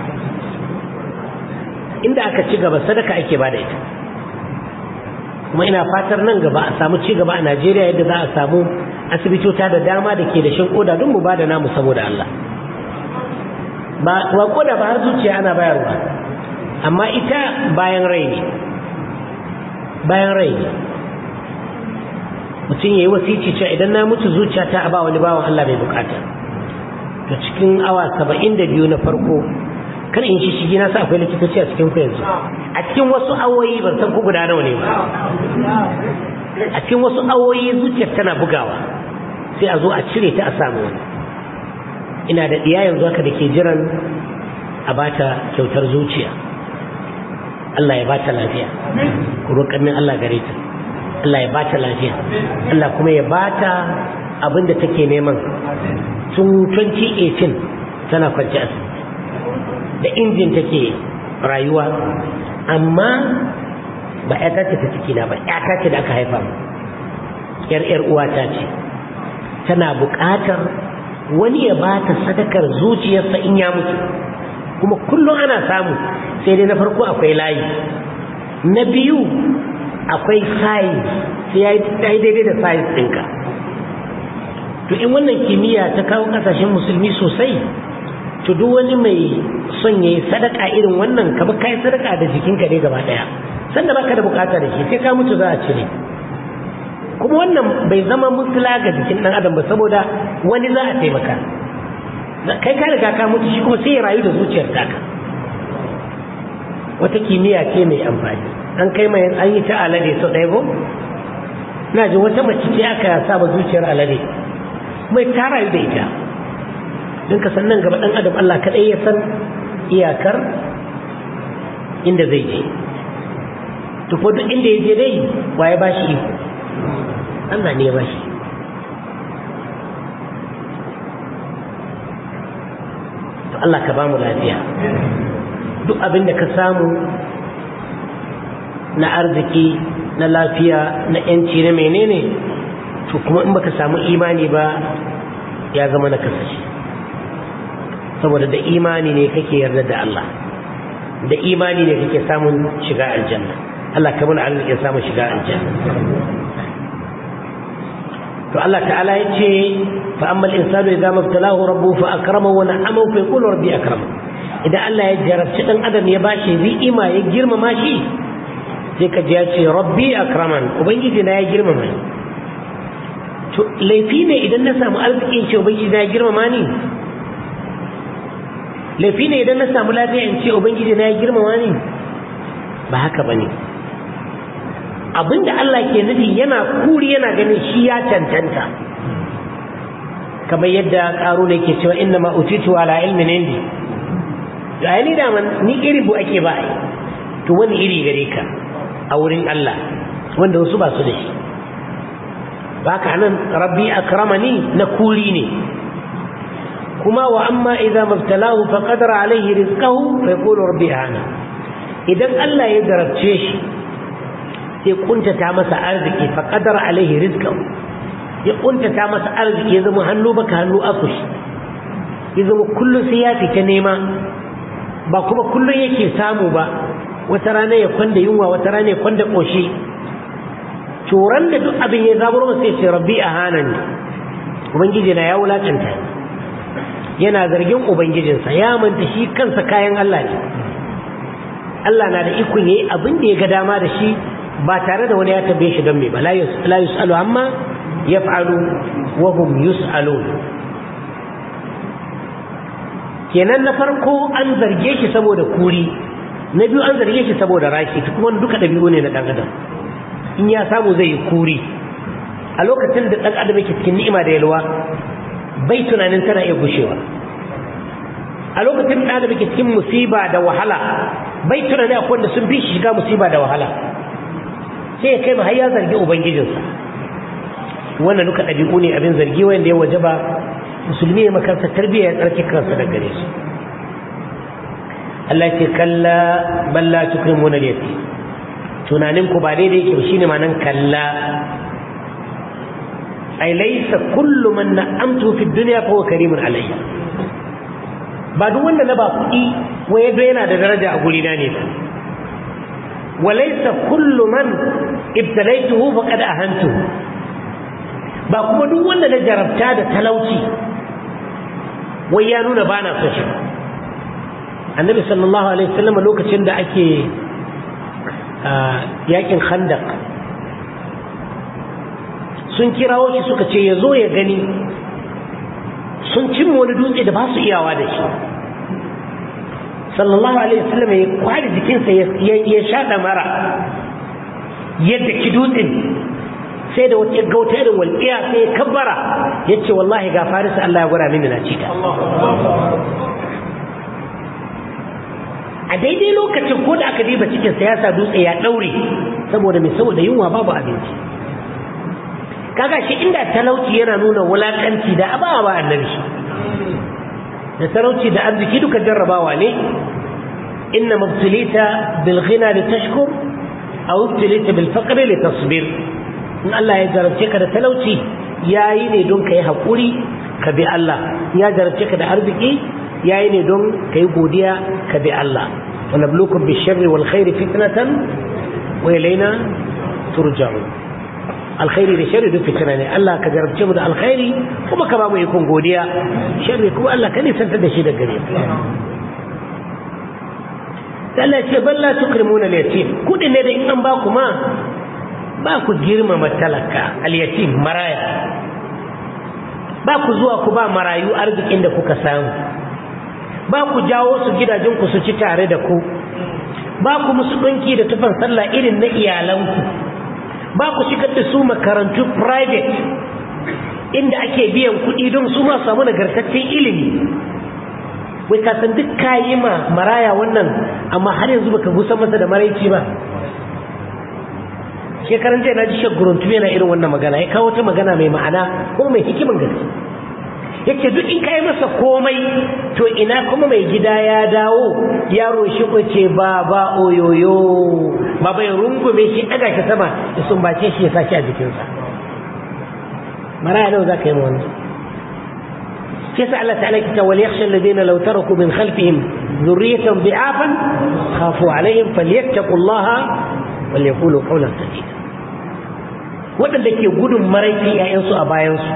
inda aka ci gaba sadaka ake ba da ita kuma ina fatar nan gaba a samu ci gaba a Najeriya yadda za a samu asibitota da dama da ke da shan koda don mu ba da namu saboda Allah ba wa koda ba har zuciya ana bayarwa amma ita bayan rai ne bayan rai ne mutum ya yi wasici cewa idan na mutu zuciya ta a ba wani bawan Allah mai bukata da cikin awa saba'in da biyu na farko kan in shi shigi na sa akwai likitoci a cikin ku yanzu a cikin wasu awoyi ban san ku guda nawa ne ba a cikin wasu awoyi zuciyar tana bugawa sai a zo a cire ta a samu wani ina da ɗiya yanzu haka da ke jiran a bata kyautar zuciya Allah ya bata lafiya ku roƙar min Allah gare ta Allah ya bata lafiya Allah kuma ya bata abin da take neman tun 2018 tana kwanci asibiti da injin take rayuwa amma ba ƴata ce ta ciki na ba ƴata ce da aka haifa mu yar yar uwata ce tana buƙatar wani ya bata sadakar zuciyarsa in ya mutu kuma kullum ana samu sai dai na farko akwai layi na biyu akwai size sai ya yi daidai da size ɗinka to in wannan kimiyya ta kawo ƙasashen musulmi sosai to duk wani mai son ya yi sadaka irin wannan ka kai sadaka da jikinka ne gaba ɗaya sanda baka da bukata da shi sai ka mutu za a cire kuma wannan bai zama musula ga jikin ɗan adam ba saboda wani za a taimaka kai ka riga ka mutu shi kuma sai ya rayu da zuciyar taka wata kimiyya ce mai amfani an kai mai an yi ta alade sau ɗaya ko na ji wata mace ce aka saba zuciyar alade mai ta rayu da ita don ka nan gaba ɗan adam Allah kaɗai ya san iyakar inda zai je tufo duk inda ya je dai waye ba shi iko Allah ne ya ba shi to Allah ka ba mu lafiya duk abin da ka samu na arziki na lafiya na yanci na menene to kuma in baka samu imani ba ya zama na kasashe saboda da imani ne kake yarda da Allah da imani ne kake samun shiga aljanna Allah ka muna arziki samun shiga aljanna to Allah ta'ala ya ce fa amma al-insanu idza mabtalahu rabbuhu fa akramahu wa na'amahu fa yaqulu rabbi akrama idan Allah ya jarabci dan adam ya bashi ni'ima ya girmama shi sai ka ji ya ce rabbi akraman ubangiji na ya girmama ni to laifi ne idan na samu arzikin ce ubangiji na ya girmama ni laifi ne idan na samu lafiya in ce ubangiji na ya girmama ni ba haka bane abinda Allah ke nufi yana kuri yana ganin shi ya cancanta kamar yadda karo ne ke cewa inna ma utitu ala ilmin indi ga ni da man ni iri bu ake ba to wani iri gare ka a wurin Allah wanda wasu ba su da shi baka nan rabbi akramani na kuri ne kuma wa amma idza mabtalahu fa qadara alaihi rizqahu fa yaqulu rabbi ana idan Allah ya darabce shi sai kuntata masa arziki fa qadara alaihi rizqahu ya kuntata masa arziki ya zama hannu baka hannu akushi ya zama kullum sai ya fita nema ba kuma kullum yake samu ba wata rana ya kwanda yunwa wata rana ya kwanda koshi turan da duk abin ya zaburo masa ya ce rabbi a hanani ubangiji na ya wulakanta yana zargin ubangijinsa ya manta shi kansa kayan Allah ne Allah na da ikon yayi abin da ya ga dama da shi ba tare da wani ya tambaye shi don me ba la yus'alu amma yaf'alu wa hum yus'alun kenan na farko an zarge shi saboda kuri na biyu an zarge shi saboda rashi kuma duka dabi'u ne na dan adam in ya samu zai yi kuri a lokacin da dan adam yake cikin ni'ima da yalwa bai tunanin tana iya gushewa a lokacin da adam yake cikin musiba da wahala bai tunanin akwai wanda sun fi shiga musiba da wahala sai ya kai ma har ya zargi ubangijinsa wannan duka ɗabi'u ne abin zargi wanda ya wajaba musulmi ya makarta tarbiyya ya tsarki kansa da gare su Allah ce kalla balla tukrimuna al-yatim tunanin ku ba daidai yake shine ma'anan kalla ai laysa kullu man na'amtu fi dunya fa huwa karimun alayya ba duk wanda na ba kuɗi wai yadda yana da daraja a gurina ne ba walaysa kullu man ibtalaytuhu faqad ahantuhu ba kuma duk wanda na jarabta da talauci wai ya nuna ba na son shi annabi sallallahu alaihi wasallam lokacin da ake yakin khandaq sun kirawo shi suka ce ya zo ya gani sun cimma wani dutse da ba su iyawa da shi sallallahu alaihi wasallam ya kwari jikinsa ya shaɗa mara yadda ki dutsen sai da wata gauta irin walƙiya sai ya kabbara ya ce wallahi ga farisa Allah ya gwada mini na cita a daidai lokacin ko da aka diba cikin siyasa dutse ya ɗaure saboda mai saboda yunwa babu abinci kaga shi inda talauci yana nuna wulakanci da aba ba annabi da talauci da arziki duka jarrabawa ne inna mubtilita bil ghina litashkur aw mubtilita bil faqri litasbir in Allah ya jarabce ka da talauci yayi ne don kai hakuri ka bi Allah ya jarabce ka da arziki yayi ne don kai godiya ka bi Allah wa nabluukum bish sharri wal khairi fitnatan wa ilayna turja'un alkhairi da sharri duk fitina ne Allah ka jarabce mu da alkhairi kuma ka ba mu ikon godiya sharri kuma Allah ka nisantar da shi da gare Allah ce balla tukrimuna al-yatim kudin ne da in an ba ku ma ba ku girmama talaka al-yatim maraya ba ku zuwa ku ba marayu arzikin da kuka samu ba ku jawo su gidajen ku su ci tare da ku ba ku musu ɗinki da tufan sallah irin na iyalanku ba ku shigar da su makarantu private inda ake biyan kuɗi don su ma samu nagartaccen ilimi wai ka san duk kayi ma maraya wannan amma har yanzu baka gusa masa da maraici ba shekaran jiya na ji shaguruntu yana irin wannan magana ya kawo ta magana mai ma'ana ko mai hikimin gaske yake duk in kai masa komai to ina kuma mai gida ya dawo yaro shi ko ce ba ba oyoyo ba bai rungume shi daga shi sama ya sumbace shi ya sashi a jikinsa maraya nawa za ka yi ma wannan shi yasa Allah ta'ala kita wal yakhsha alladhina law taraku min khalfihim dhurriyatan bi'afan khafu alaihim falyattaqullaha wal yaqulu qawlan sadida waɗanda ke gudun maraici 'ya'yansu a bayansu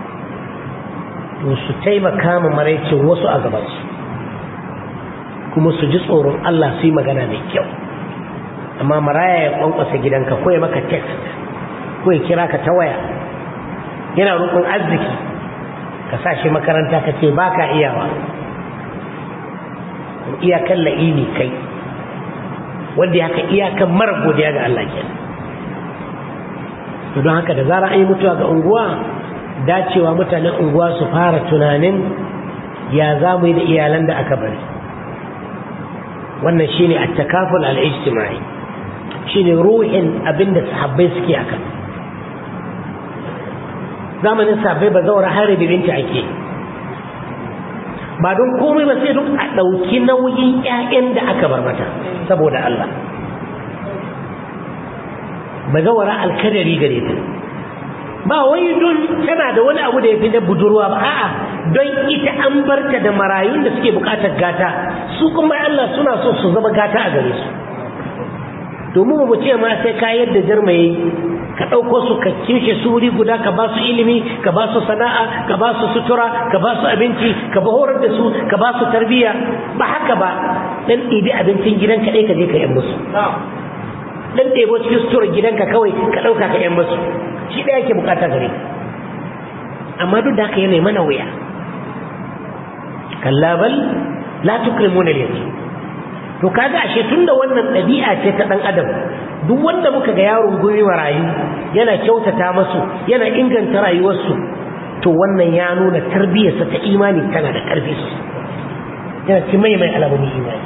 to su taimaka ma maraicin wasu a gabansu kuma su ji tsoron Allah su yi magana mai kyau amma maraya ya kwankwasa gidanka ko ya maka text ko ya kira ka ta waya yana roƙon arziki ka sa shi makaranta ka ce ba ka iyawa iyakan la'ini kai wanda ya haka iyakan mara godiya ga Allah kenan to don haka da zara an yi mutuwa ga unguwa dacewa mutanen unguwa su fara tunanin ya za mu yi da iyalan da aka bari wannan shine at-takaful al-ijtimai shine ruhin abinda sahabbai suke aka zamanin sahabbai ba zaura har da binta ake ba don komai ba sai duk a ɗauki nauyin 'ya'yan da aka bar mata saboda Allah ba zawara alkadari gare ta ba wai don tana da wani abu da ya fi na budurwa ba a'a don ita an barta da marayun da suke bukatar gata su kuma Allah suna so su zama gata a gare su domin mu ce ma sai ka yadda jarma yayi ka ɗauko su ka kimshe su wuri guda ka ba su ilimi ka ba su sana'a ka ba su sutura ka ba su abinci ka ba horar da su ka ba su tarbiyya ba haka ba dan ɗibi abincin gidan kaɗai ka je ka yan musu dan ɗebo cikin suturar gidanka kawai ka ɗauka ka yan musu shi ɗaya ke bukata gare amma duk da haka yana mana wuya kalla bal la tukrimuna al-yatim to kaga ashe tunda wannan ɗabi'a ce ta ɗan adam duk wanda muka ga yaron guri rayu yana kyautata masu yana inganta rayuwarsu to wannan ya nuna tarbiyyarsa ta imani tana da ƙarfi yana ci mai mai alamomin imani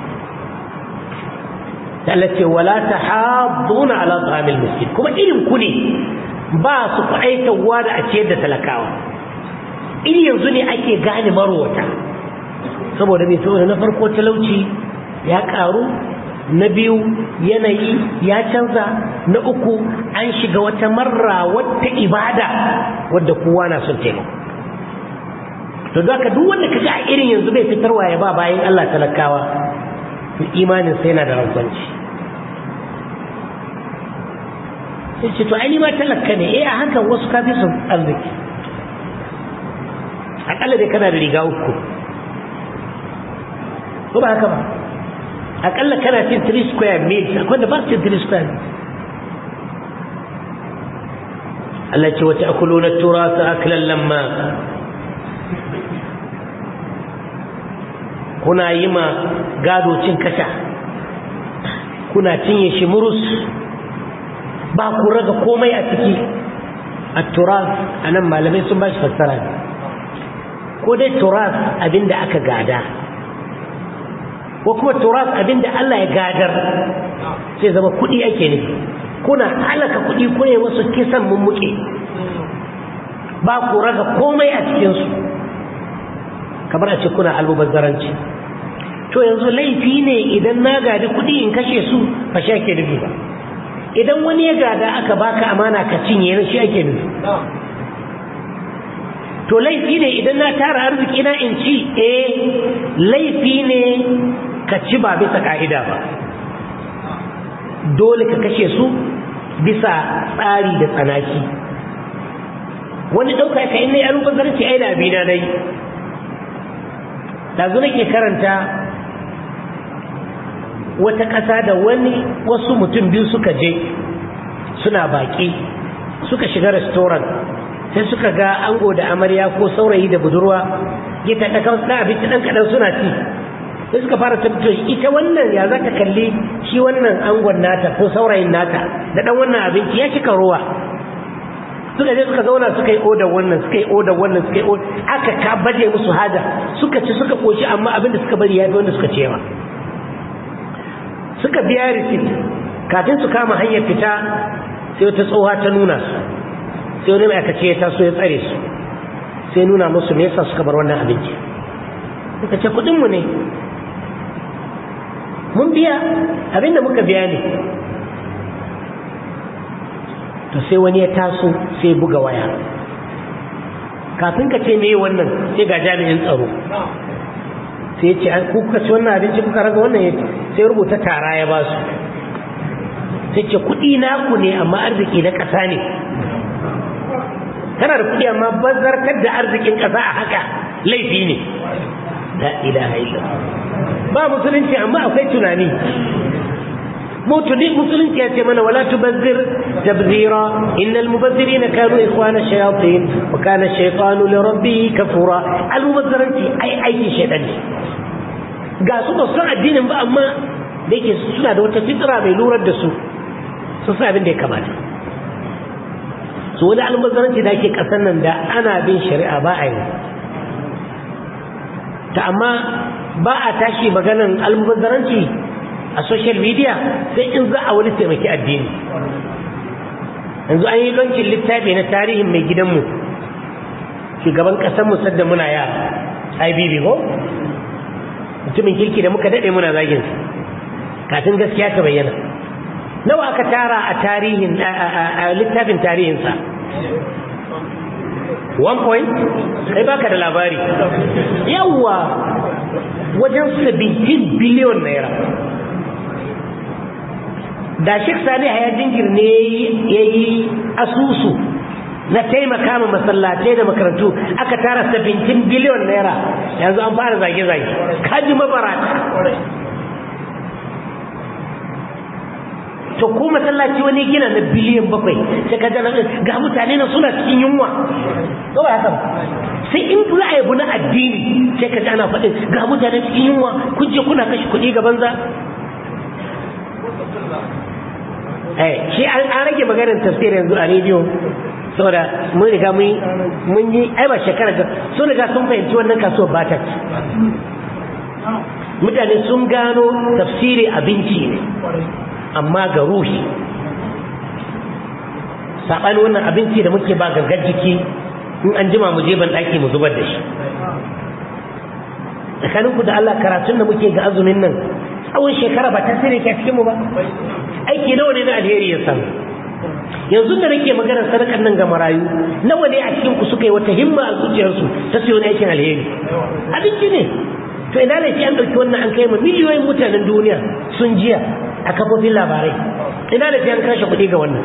ta Allah ce wala tahadduna ala ta'amil miskin kuma irin ku ne ba su kwaitawa da a ciyar da talakawa in yanzu ne ake gane marowata saboda mai saboda na farko talauci ya karu na biyu yanayi ya canza na uku an shiga wata marra wata ibada wadda kowa na son taimako to da duk wanda ka a irin yanzu bai fitarwa ya ba bayan Allah talakawa to imanin sai yana da rantsanci sai ce to ai ma talaka ne eh a hakan wasu kafi sun arziki akalla dai kana da riga uku ko ba haka ba akalla kana cin 3 square meals akwai da ba su cin 3 square meals Allah ce wata akuluna turasa aklan lamma kuna yi ma gado cin kasha kuna cinye shi murus ba ku raga komai a ciki a turas a nan malamai sun ba shi fassara ne ko dai turas abinda aka gada ko kuma turas abinda Allah ya gadar sai zama kuɗi ake nufi kuna halaka kuɗi kune wasu kisan mummuke ba ku raga komai a cikinsu kamar a ce kuna almubazzaranci to yanzu laifi ne idan na gadi kuɗi in kashe su ba shi ake nufi ba idan wani ya gada aka baka amana ka cinye na shi ake nufi to laifi ne idan na tara arziki na in ci eh laifi ne ka ci ba bisa ka'ida ba dole ka kashe su bisa tsari da tsanaki wani ɗauka ka in na yi alubazarci ai da abina na yi ɗazu nake karanta wata ƙasa da wani wasu mutum biyu suka je suna baƙi suka shiga restaurant sai suka ga ango da amarya ko saurayi da budurwa ya taɗa kan ɗan abinci ɗan kaɗan suna ci sai suka fara tabbatar ita wannan ya za ta kalli shi wannan angon nata ko saurayin nata da ɗan wannan abinci ya cika ruwa suka je suka zauna suka yi odar wannan suka yi odar wannan suka yi odar aka ka baje musu haja suka ci suka koshi amma abin da suka bari ya fi wanda suka ce yawa suka biya risit kafin su kama hanyar fita sai wata tsoha ta nuna su sai wani ma'aikaci ya taso ya tsare su sai nuna musu me yasa suka bar wannan abinci suka ce kudinmu ne mun biya abinda muka biya ne to sai wani ya taso sai buga waya kafin ka ce meye wannan sai ga jami'in tsaro sai ce ku kuka ci wannan abinci kuka raga wannan sai rubuta tara ya ba su sai ce kuɗi naku ne amma arziki na ƙasa ne kana da kuɗi amma bazartar da arzikin ƙasa a haka laifi ne la ilaha illallah ba musulunci amma akwai tunani mutuni musulunci ya ce mana wala tubazzir tabzira innal mubazzirina kanu ikhwana shayatin wa kana shaytanu li rabbih kafura al mubazziranci ai aiki shaytan ne ga su ba san addinin ba amma da yake suna da wata fitra mai lurar da su su sa abin da ya kamata su wani almubazzaranci da ake kasan nan da ana bin shari'a ba a yi ta amma ba a tashi maganan almubazzaranci a social media sai in za a wani taimaki addini yanzu an yi lancin littafi na tarihin mai gidanmu shugaban ƙasar sadda muna yara ibb ko mutumin kirki da muka daɗe muna zagin kafin gaskiya ta bayyana nawa aka tara a tarihin a littafin tarihinsa one point kai baka da labari yawwa wajen 17 biliyon naira da shek sani haya jingir ne ya yi asusu na taimaka ma masallatai da makarantu aka tara 17 biliyon naira yanzu an fara zage-zage kaji mabarata to ko masallaci wani gina na biliyan bakwai sai ka ga mutane na suna cikin yunwa ko ba haka sai in za a yabu na addini sai ka ji ana faɗin ga mutane cikin yunwa kun je kuna kashe kuɗi ga banza eh shi an rage maganar tafsir yanzu a rediyo saboda mun riga mun yi ai ba shekara ga sun riga sun fahimci wannan kasuwar ba ta mutane sun gano tafsiri abinci ne amma ga ruhi saɓani wannan abinci da muke ba gangar jiki in an jima mu je ban ɗaki mu zubar da shi tsakaninku da Allah karatun da muke ga azumin nan tsawon shekara ba tasiri ke cikin mu ba aiki nawa ne na alheri ya samu yanzu da nake maganar sadakar nan ga marayu nawa ne a cikin ku suka yi wata himma a zuciyarsu ta siyo aikin alheri abinci ne to ina laifi an ɗauki wannan an kai ma miliyoyin mutanen duniya sun jiya a kafofin labarai ina laifi an kashe kuɗi ga wannan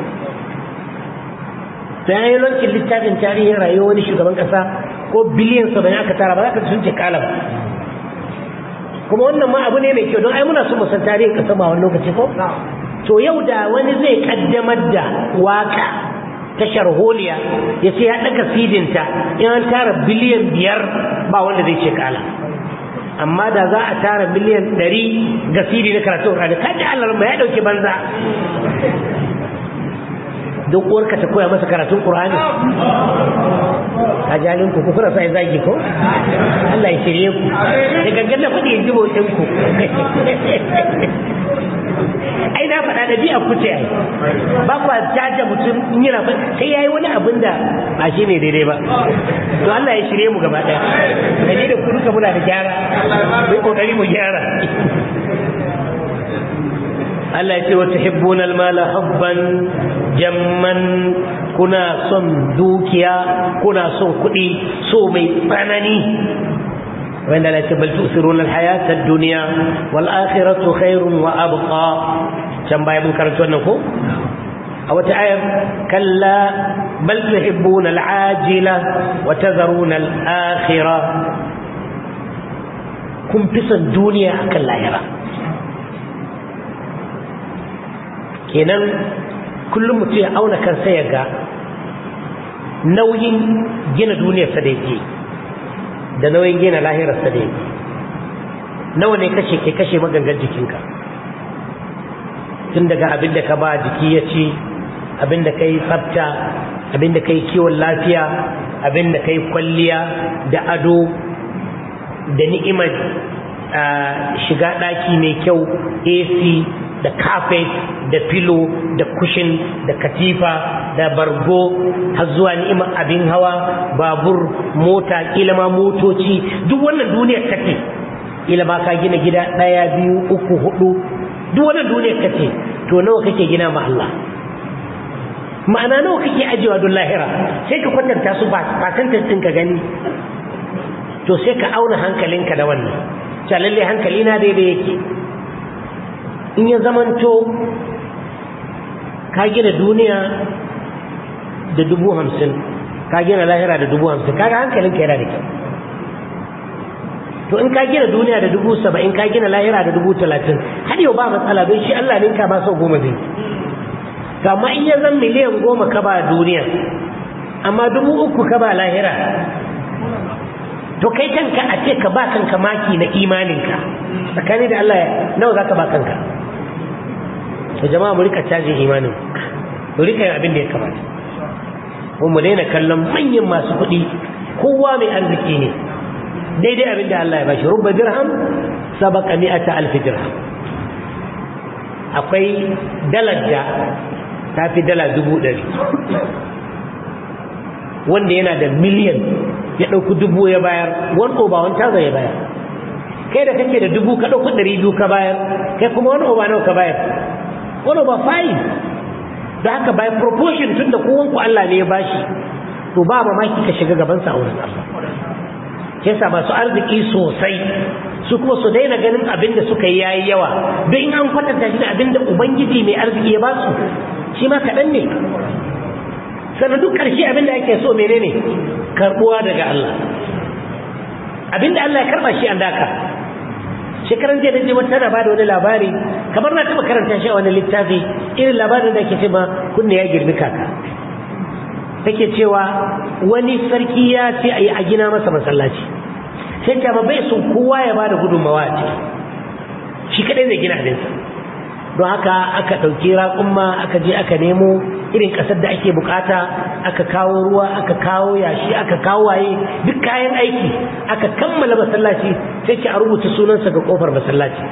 to ya yi lancin littafin tarihin rayuwar wani shugaban ƙasa ko biliyan saba'in aka tara ba za ka sun ce kala ba kuma wannan ma abu ne mai kyau don ai muna so mu san tarihin ƙasa ba wani lokaci ko to yau da wani zai kaddamar da waka ta sharholiya ya ce ya ɗaga sidinta in an tara biliyan biyar ba wanda zai ce kala amma da za a tara miliyan ɗari ga sidi na karatun rani kaji allah ma ya ɗauki banza don uwarka ta koya masa karatun ƙur'ani a jalin ku kuna sa zagi ko Allah ya shirye ku da gangan na faɗi yanzu bautin ku ai na faɗa da biya kuce ai ba kwa jaja mutum in yana sai yayi wani abin da ba shi ne daidai ba to Allah ya shirye mu gaba ɗaya da ni da ku duka muna da gyara mai kokari mu gyara Allah ya ce wa tuhibbuna al-mala hubban jamman kuna son dukiya kuna son kuɗi so mai tsanani wanda la ce bal tusiruna al-hayata ad-dunya wal akhiratu khairun wa abqa can baya mun karanta wannan ko a wata ayar kalla bal tuhibbuna al-ajila wa tazaruna al-akhirah kun fi son duniya akan lahira kenan kullum mutum ya auna kansa ya ga nauyin gina duniyarsa da yake da nauyin gina lahirarsa da yake nawa ne kashe ke kashe magangan jikinka tun daga abin da ka ba jiki ya ci abin da ka yi tsafta abin da ka yi kiwon lafiya abin da ka yi kwalliya da ado da ni'imar shiga ɗaki mai kyau ac da carpet da filo da kushin da katifa da bargo har zuwa ni'imar abin hawa babur mota kila ma motoci duk wannan duniyar kake kila ma ka gina gida ɗaya biyu uku hudu duk wannan duniyar kake to nawa kake gina ma Allah ma'ana nawa kake ajiyewa don lahira sai ka kwatanta su ba ɗin ka gani to sai ka auna hankalinka da wannan lalle hankali na daidai yake in ya zamanto ka gina duniya da dubu hamsin ka gina lahira da dubu hamsin kaga hankalinka yana da kyau to in ka gina duniya da dubu saba'in ka gina lahira da dubu talatin har yau ba matsala don shi Allah ne ka ba sau goma zai amma in ya zan miliyan goma ka ba duniya amma dubu uku ka ba lahira to kai kanka a ce ka ba kanka maki na imaninka tsakani da Allah nawa za ka ba kanka to jama'a mu rika cajin imanin mu rika yin abin da ya kamata ko mu daina kallon manyan masu kuɗi kowa mai arziki ne daidai abin da Allah ya bashi rubba dirham sabaka mi'ata alfi dirham akwai dalar da ta fi dala dubu ɗari wanda yana da miliyan ya ɗauki dubu ya bayar wani oba wani tazo ya bayar kai da kake da dubu ka ɗauki ɗari biyu ka bayar kai kuma wani oba nawa ka bayar wani oba five da haka by proportion tun da kowanku Allah ne ya bashi to ba mamaki ka shiga gabansa a wurin Allah yasa masu arziki sosai su kuma su daina ganin abin da suka yi yayi yawa don in an kwatanta shi da abin da ubangiji mai arziki ya ba su shi ma kaɗan ne sannan duk ƙarshe abin da ake so menene karɓuwa daga Allah abin da Allah ya karɓa shi an daka shekaran jiya da wata na bada wani labari kamar na taɓa karanta shi a wani littafi irin labarin da ake ce ma kunne ya girbi kaka take cewa wani sarki ya ce a yi a gina masa masallaci sai ta bai son kowa ya bada gudunmawa a ciki shi kadai zai gina abinsa don haka aka ɗauki raƙumma aka je aka nemo irin ƙasar da ake bukata aka kawo ruwa aka kawo yashi aka kawo waye duk kayan aiki aka kammala masallaci sai ki a rubuta sunansa ga ƙofar masallaci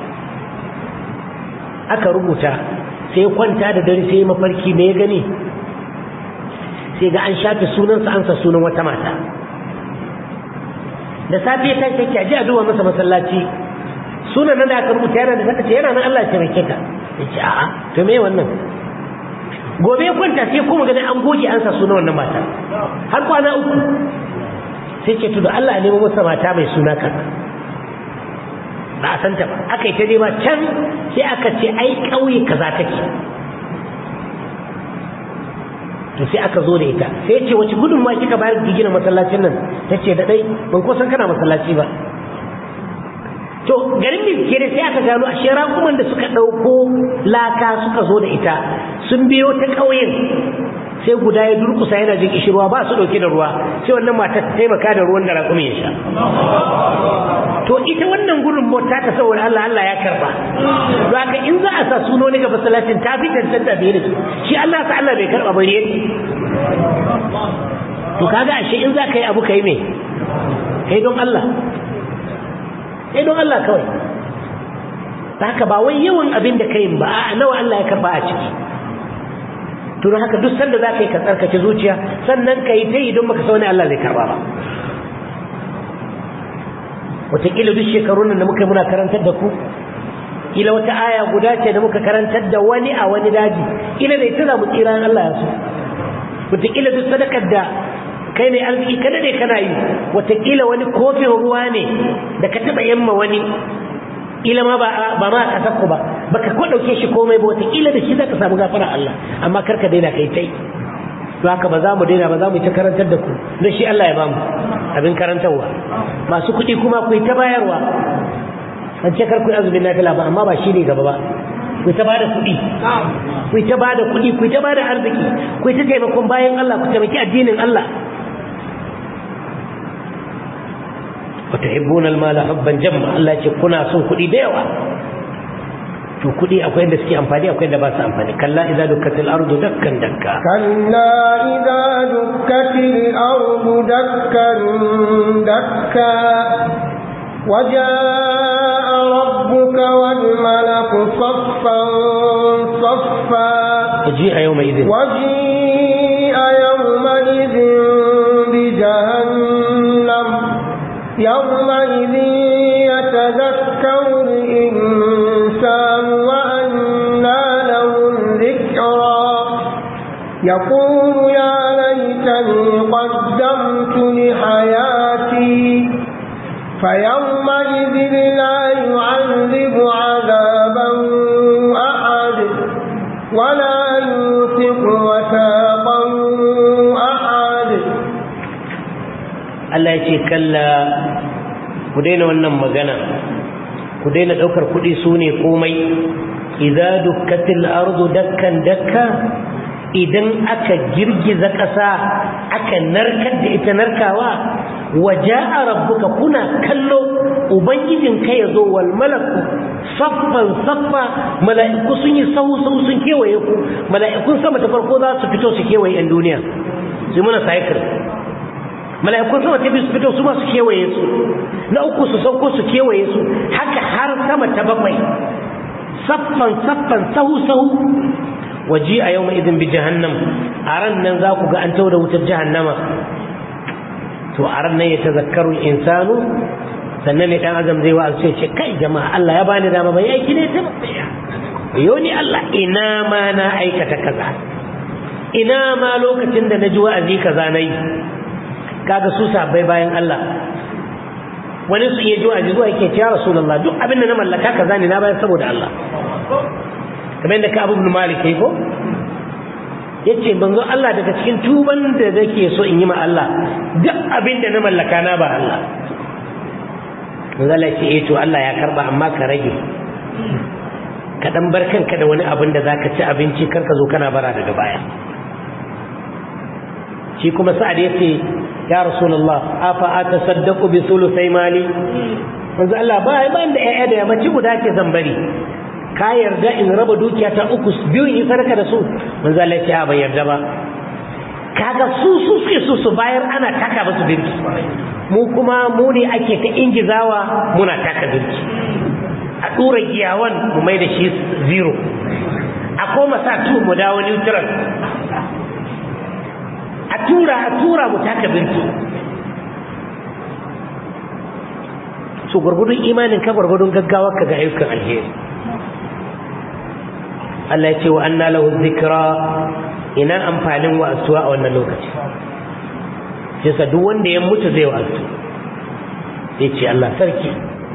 aka rubuta sai kwanta da dare sai mafarki me ya gani sai ga an shafe sunansa an sa sunan wata mata da safe ya tashi yake aje a duba masa masallaci sunan nan da aka rubuta yana da saka ce yana nan Allah ya taimake ka ya ce a'a to me wannan gobe ya kwanta sai kuma ganin an goge an sa sunan wannan mata har kwana uku sai ce to da Allah ya nemo masa mata mai suna kaza ba a santa ba aka yi ta nema can sai aka ce ai ƙauye kaza take to sai aka zo da ita sai ce wace gudunmawa kika bayar da gina masallacin nan ta ce da dai ban ko san kana masallaci ba to garin bincike da sai aka gano a shera kuma da suka ɗauko laka suka zo da ita sun biyo ta ƙauyen sai guda ya durkusa yana jin kishirwa ba su ɗauke da ruwa sai wannan matar ta taimaka da ruwan da raƙumi ya sha to ita wannan gurin mota ta saboda Allah Allah ya karba to haka in za a sa suno ne ga masallacin ta fi tantanta da shi shi Allah sa Allah bai karba bari to kaga ashe in za ka yi abu kai me kai don Allah kai don Allah kawai haka ba wai yawan abin da kai ba a nawa Allah ya karba a ciki to don haka duk sanda za ka yi ka tsarkake zuciya sannan ka yi ta yi don baka sa wani Allah zai karba ba wataƙila duk shekarun nan da muka muna karantar da ku kila wata aya guda ce da muka karantar da wani a wani daji kila da ita za mu tsira Allah ya so wataƙila duk sadakar da kai ne arziki kada ne kana yi wataƙila wani kofin ruwa ne da ka taɓa yamma wani kila ma ba ma a ƙasar ku ba baka ko ɗauke shi komai ba wataƙila da shi za ka samu gafara Allah amma kar ka daina kai tai to haka ba za mu daina ba za mu ta karantar da ku don shi Allah ya bamu abin karantarwa masu kuɗi kuma ku ta bayarwa an ce kar ku azumin nafila ba amma ba shi ne gaba ba ku ta bada kuɗi ku ta bada kuɗi ku ta bada arziki ku ta taimakon bayan Allah ku taimaki addinin Allah wa tuhibbuna al-mala hubban jamma Allah ce kuna son kuɗi da yawa to kuɗi akwai da suke amfani akwai da ba su amfani kalla idza dukkatil ardu dakkan dakka kalla idza dukkatil ardu dakkan dakka وجاء ربك والملك صفا صفا وجيء يومئذ وجيء يومئذ بجهنم يومئذ يتذكر الإنسان وأنى له الذكرى يقول يا ليتني قدمت لحياتي فيومئذ لا يعذب عذابا أحد ولا يوثق وثاقا أحد Allah ya ce kalla ku daina wannan magana ku daina ɗaukar kuɗi su ne komai idza dukkatil ardu dakkan dakka idan aka girgiza ƙasa aka narkar da ita narkawa waja'a rabbuka kuna kallo ubangijin ka ya zo wal malaku saffan saffa mala'iku sun yi sahu sahu sun kewaye ku mala'ikun sama ta farko za su fito su kewaye yan duniya su muna cycle mala'ikun sama ta biyu su fito su ma su kewaye su na uku su sauko su kewaye su haka har sama ta bakwai saffan saffan sahu sahu waji a yau idin bi jahannam a ran nan za ku ga an tau da wutar jahannama to a ran nan ya tazakkaru insanu sannan ne dan azam zai wa'azu ce kai jama'a Allah ya bani dama bai aiki ne ta yau ni Allah ina ma na aikata kaza ina ma lokacin da na ji wa'azi kaza na yi kaga su sabai bayan Allah wani su iya ji wa'azi zuwa yake cewa rasulullah duk abin da na mallaka kaza ne na bayar saboda Allah kamar yadda ka abu ibn malik kai ko yace banzo Allah daga cikin tuban da nake so in yi ma Allah duk abin da na mallaka na ba Allah manzo Allah ce eh to Allah ya karba amma ka rage ka dan bar kanka da wani abin da zaka ci abinci kar ka zo kana bara daga baya shi kuma sa'ad yace ya rasulullah afa atasaddaqu bi sulusai mali manzo Allah ba ba da ƴaƴa da yammaci guda ke zan bari ka yarda in raba dukiya ta uku biyu in sadaka da su manzo Allah ya ce ba yarda ba kaga su su suke su su bayar ana taka musu birki mu kuma mu ne ake ta ingizawa muna taka birki a dura giyawan mu mai da shi zero a koma sa tu mu dawo neutral a tura a tura mu taka birki so gwargwadon imanin ka gwargwadon gaggawa ka ga ayyukan alheri Allah ya ce wa anna lahu zikra ina amfanin wa'azuwa a wannan lokaci yasa duk wanda ya mutu zai wa'azu sai ce Allah sarki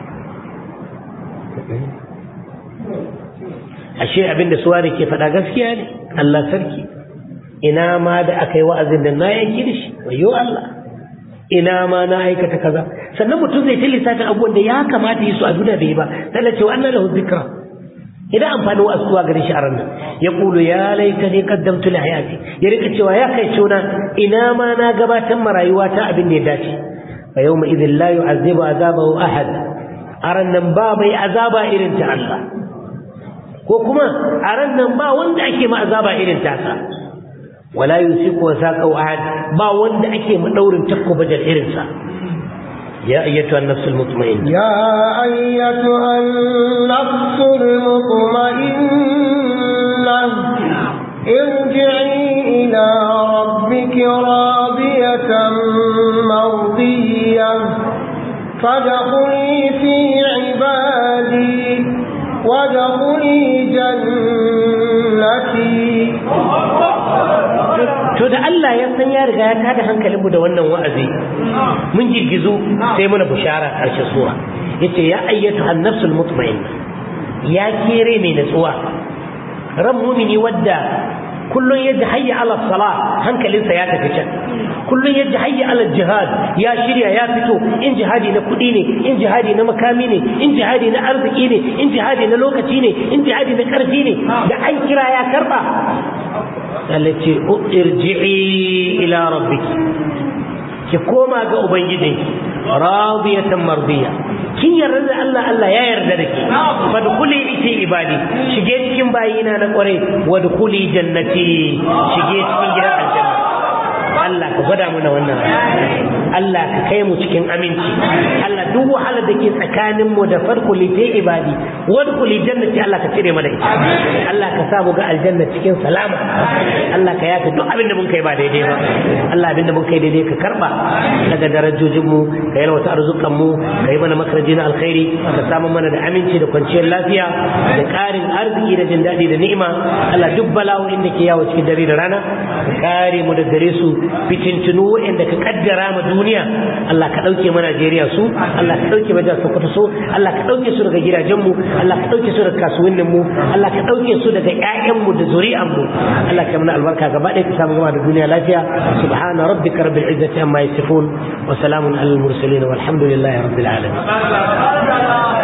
ashe abinda suwari ke faɗa gaskiya ne Allah sarki ina ma da aka yi wa'azin da na yanki da shi wayo Allah ina ma na aikata kaza sannan mutum zai ta lissafin abubuwan da ya kamata yi su a duniya bai ba sai ce wa annan lahu zikra idan amfani wa asuwa gare shi a ranar ya kulu ya laita ne kaddamtu li hayati ya rika cewa ya kai cuna ina ma na gabatar ma rayuwa ta abin da ya dace fa yawma idhin la yu'azzibu azabahu ahad a nan ba mai azaba irin ta Allah ko kuma a ran nan ba wanda ake ma azaba irin tasa wala yusiku wasaqu ahad ba wanda ake ma daurin takko bajal irin sa يا أيتها النفس المطمئنة يا أيتها النفس المطمئنة ارجعي إلى ربك راضية مرضية فادخلي في عبادي وادخلي جنتي to da Allah ya san ya riga ya tada hankalinmu da wannan wa'azi mun girgizu sai muna bushara karshe sura yace ya ayyatu an-nafsul mutma'inna ya kere mai natsuwa ran mumini wadda kullun yadda hayya ala salah hankalinsa ya tafi can kullun yadda hayya ala jihad ya shirya ya fito in jihadi na kuɗi ne in jihadi na makami ne in jihadi na arziki ne in jihadi na lokaci ne in jihadi na ƙarfi ne da an kira ya karɓa التي ارجعي إلى ربك كما ga ubangijinki radiyatan mardiya kin yarda da Allah Allah ya yarda da ke fadkhuli iti ibadi shige cikin bayina na kware wadkhuli jannati shige cikin gidan aljanna Allah ka gwada mana wannan Allah ka kai mu cikin aminci Allah duk wahalar da ke tsakanin mu da farko lite ibadi wadkhuli jannati Allah ka cire mana ita Allah ka sa mu ga aljanna cikin salama Allah ka yafe duk abin da mun kai ba daidai ba Allah abin da mun kai daidai ka karba daga darajojin mu ka yalwata arzukan mu ka yi mana makaraji na alkhairi ka samu mana da aminci da kwanciyar lafiya da ƙarin arziki da jin daɗi da ni'ima Allah duk bala'o'in da ke yawo cikin dare da rana ka kare mu da gare su fitintunu waɗanda ka kaddara ma duniya Allah ka ɗauke ma Najeriya su Allah ka ɗauke ma jihar Sokoto su Allah ka ɗauke su daga gidajenmu Allah ka ɗauke su daga kasuwannin mu Allah ka ɗauke su daga ƴaƴanmu da zuri'an mu Allah ka mana albarka gaba ɗaya ka samu gama da duniya lafiya subhana rabbika rabbil izzati amma yasifun wa salamun alal mursalin walhamdulillahi rabbil alamin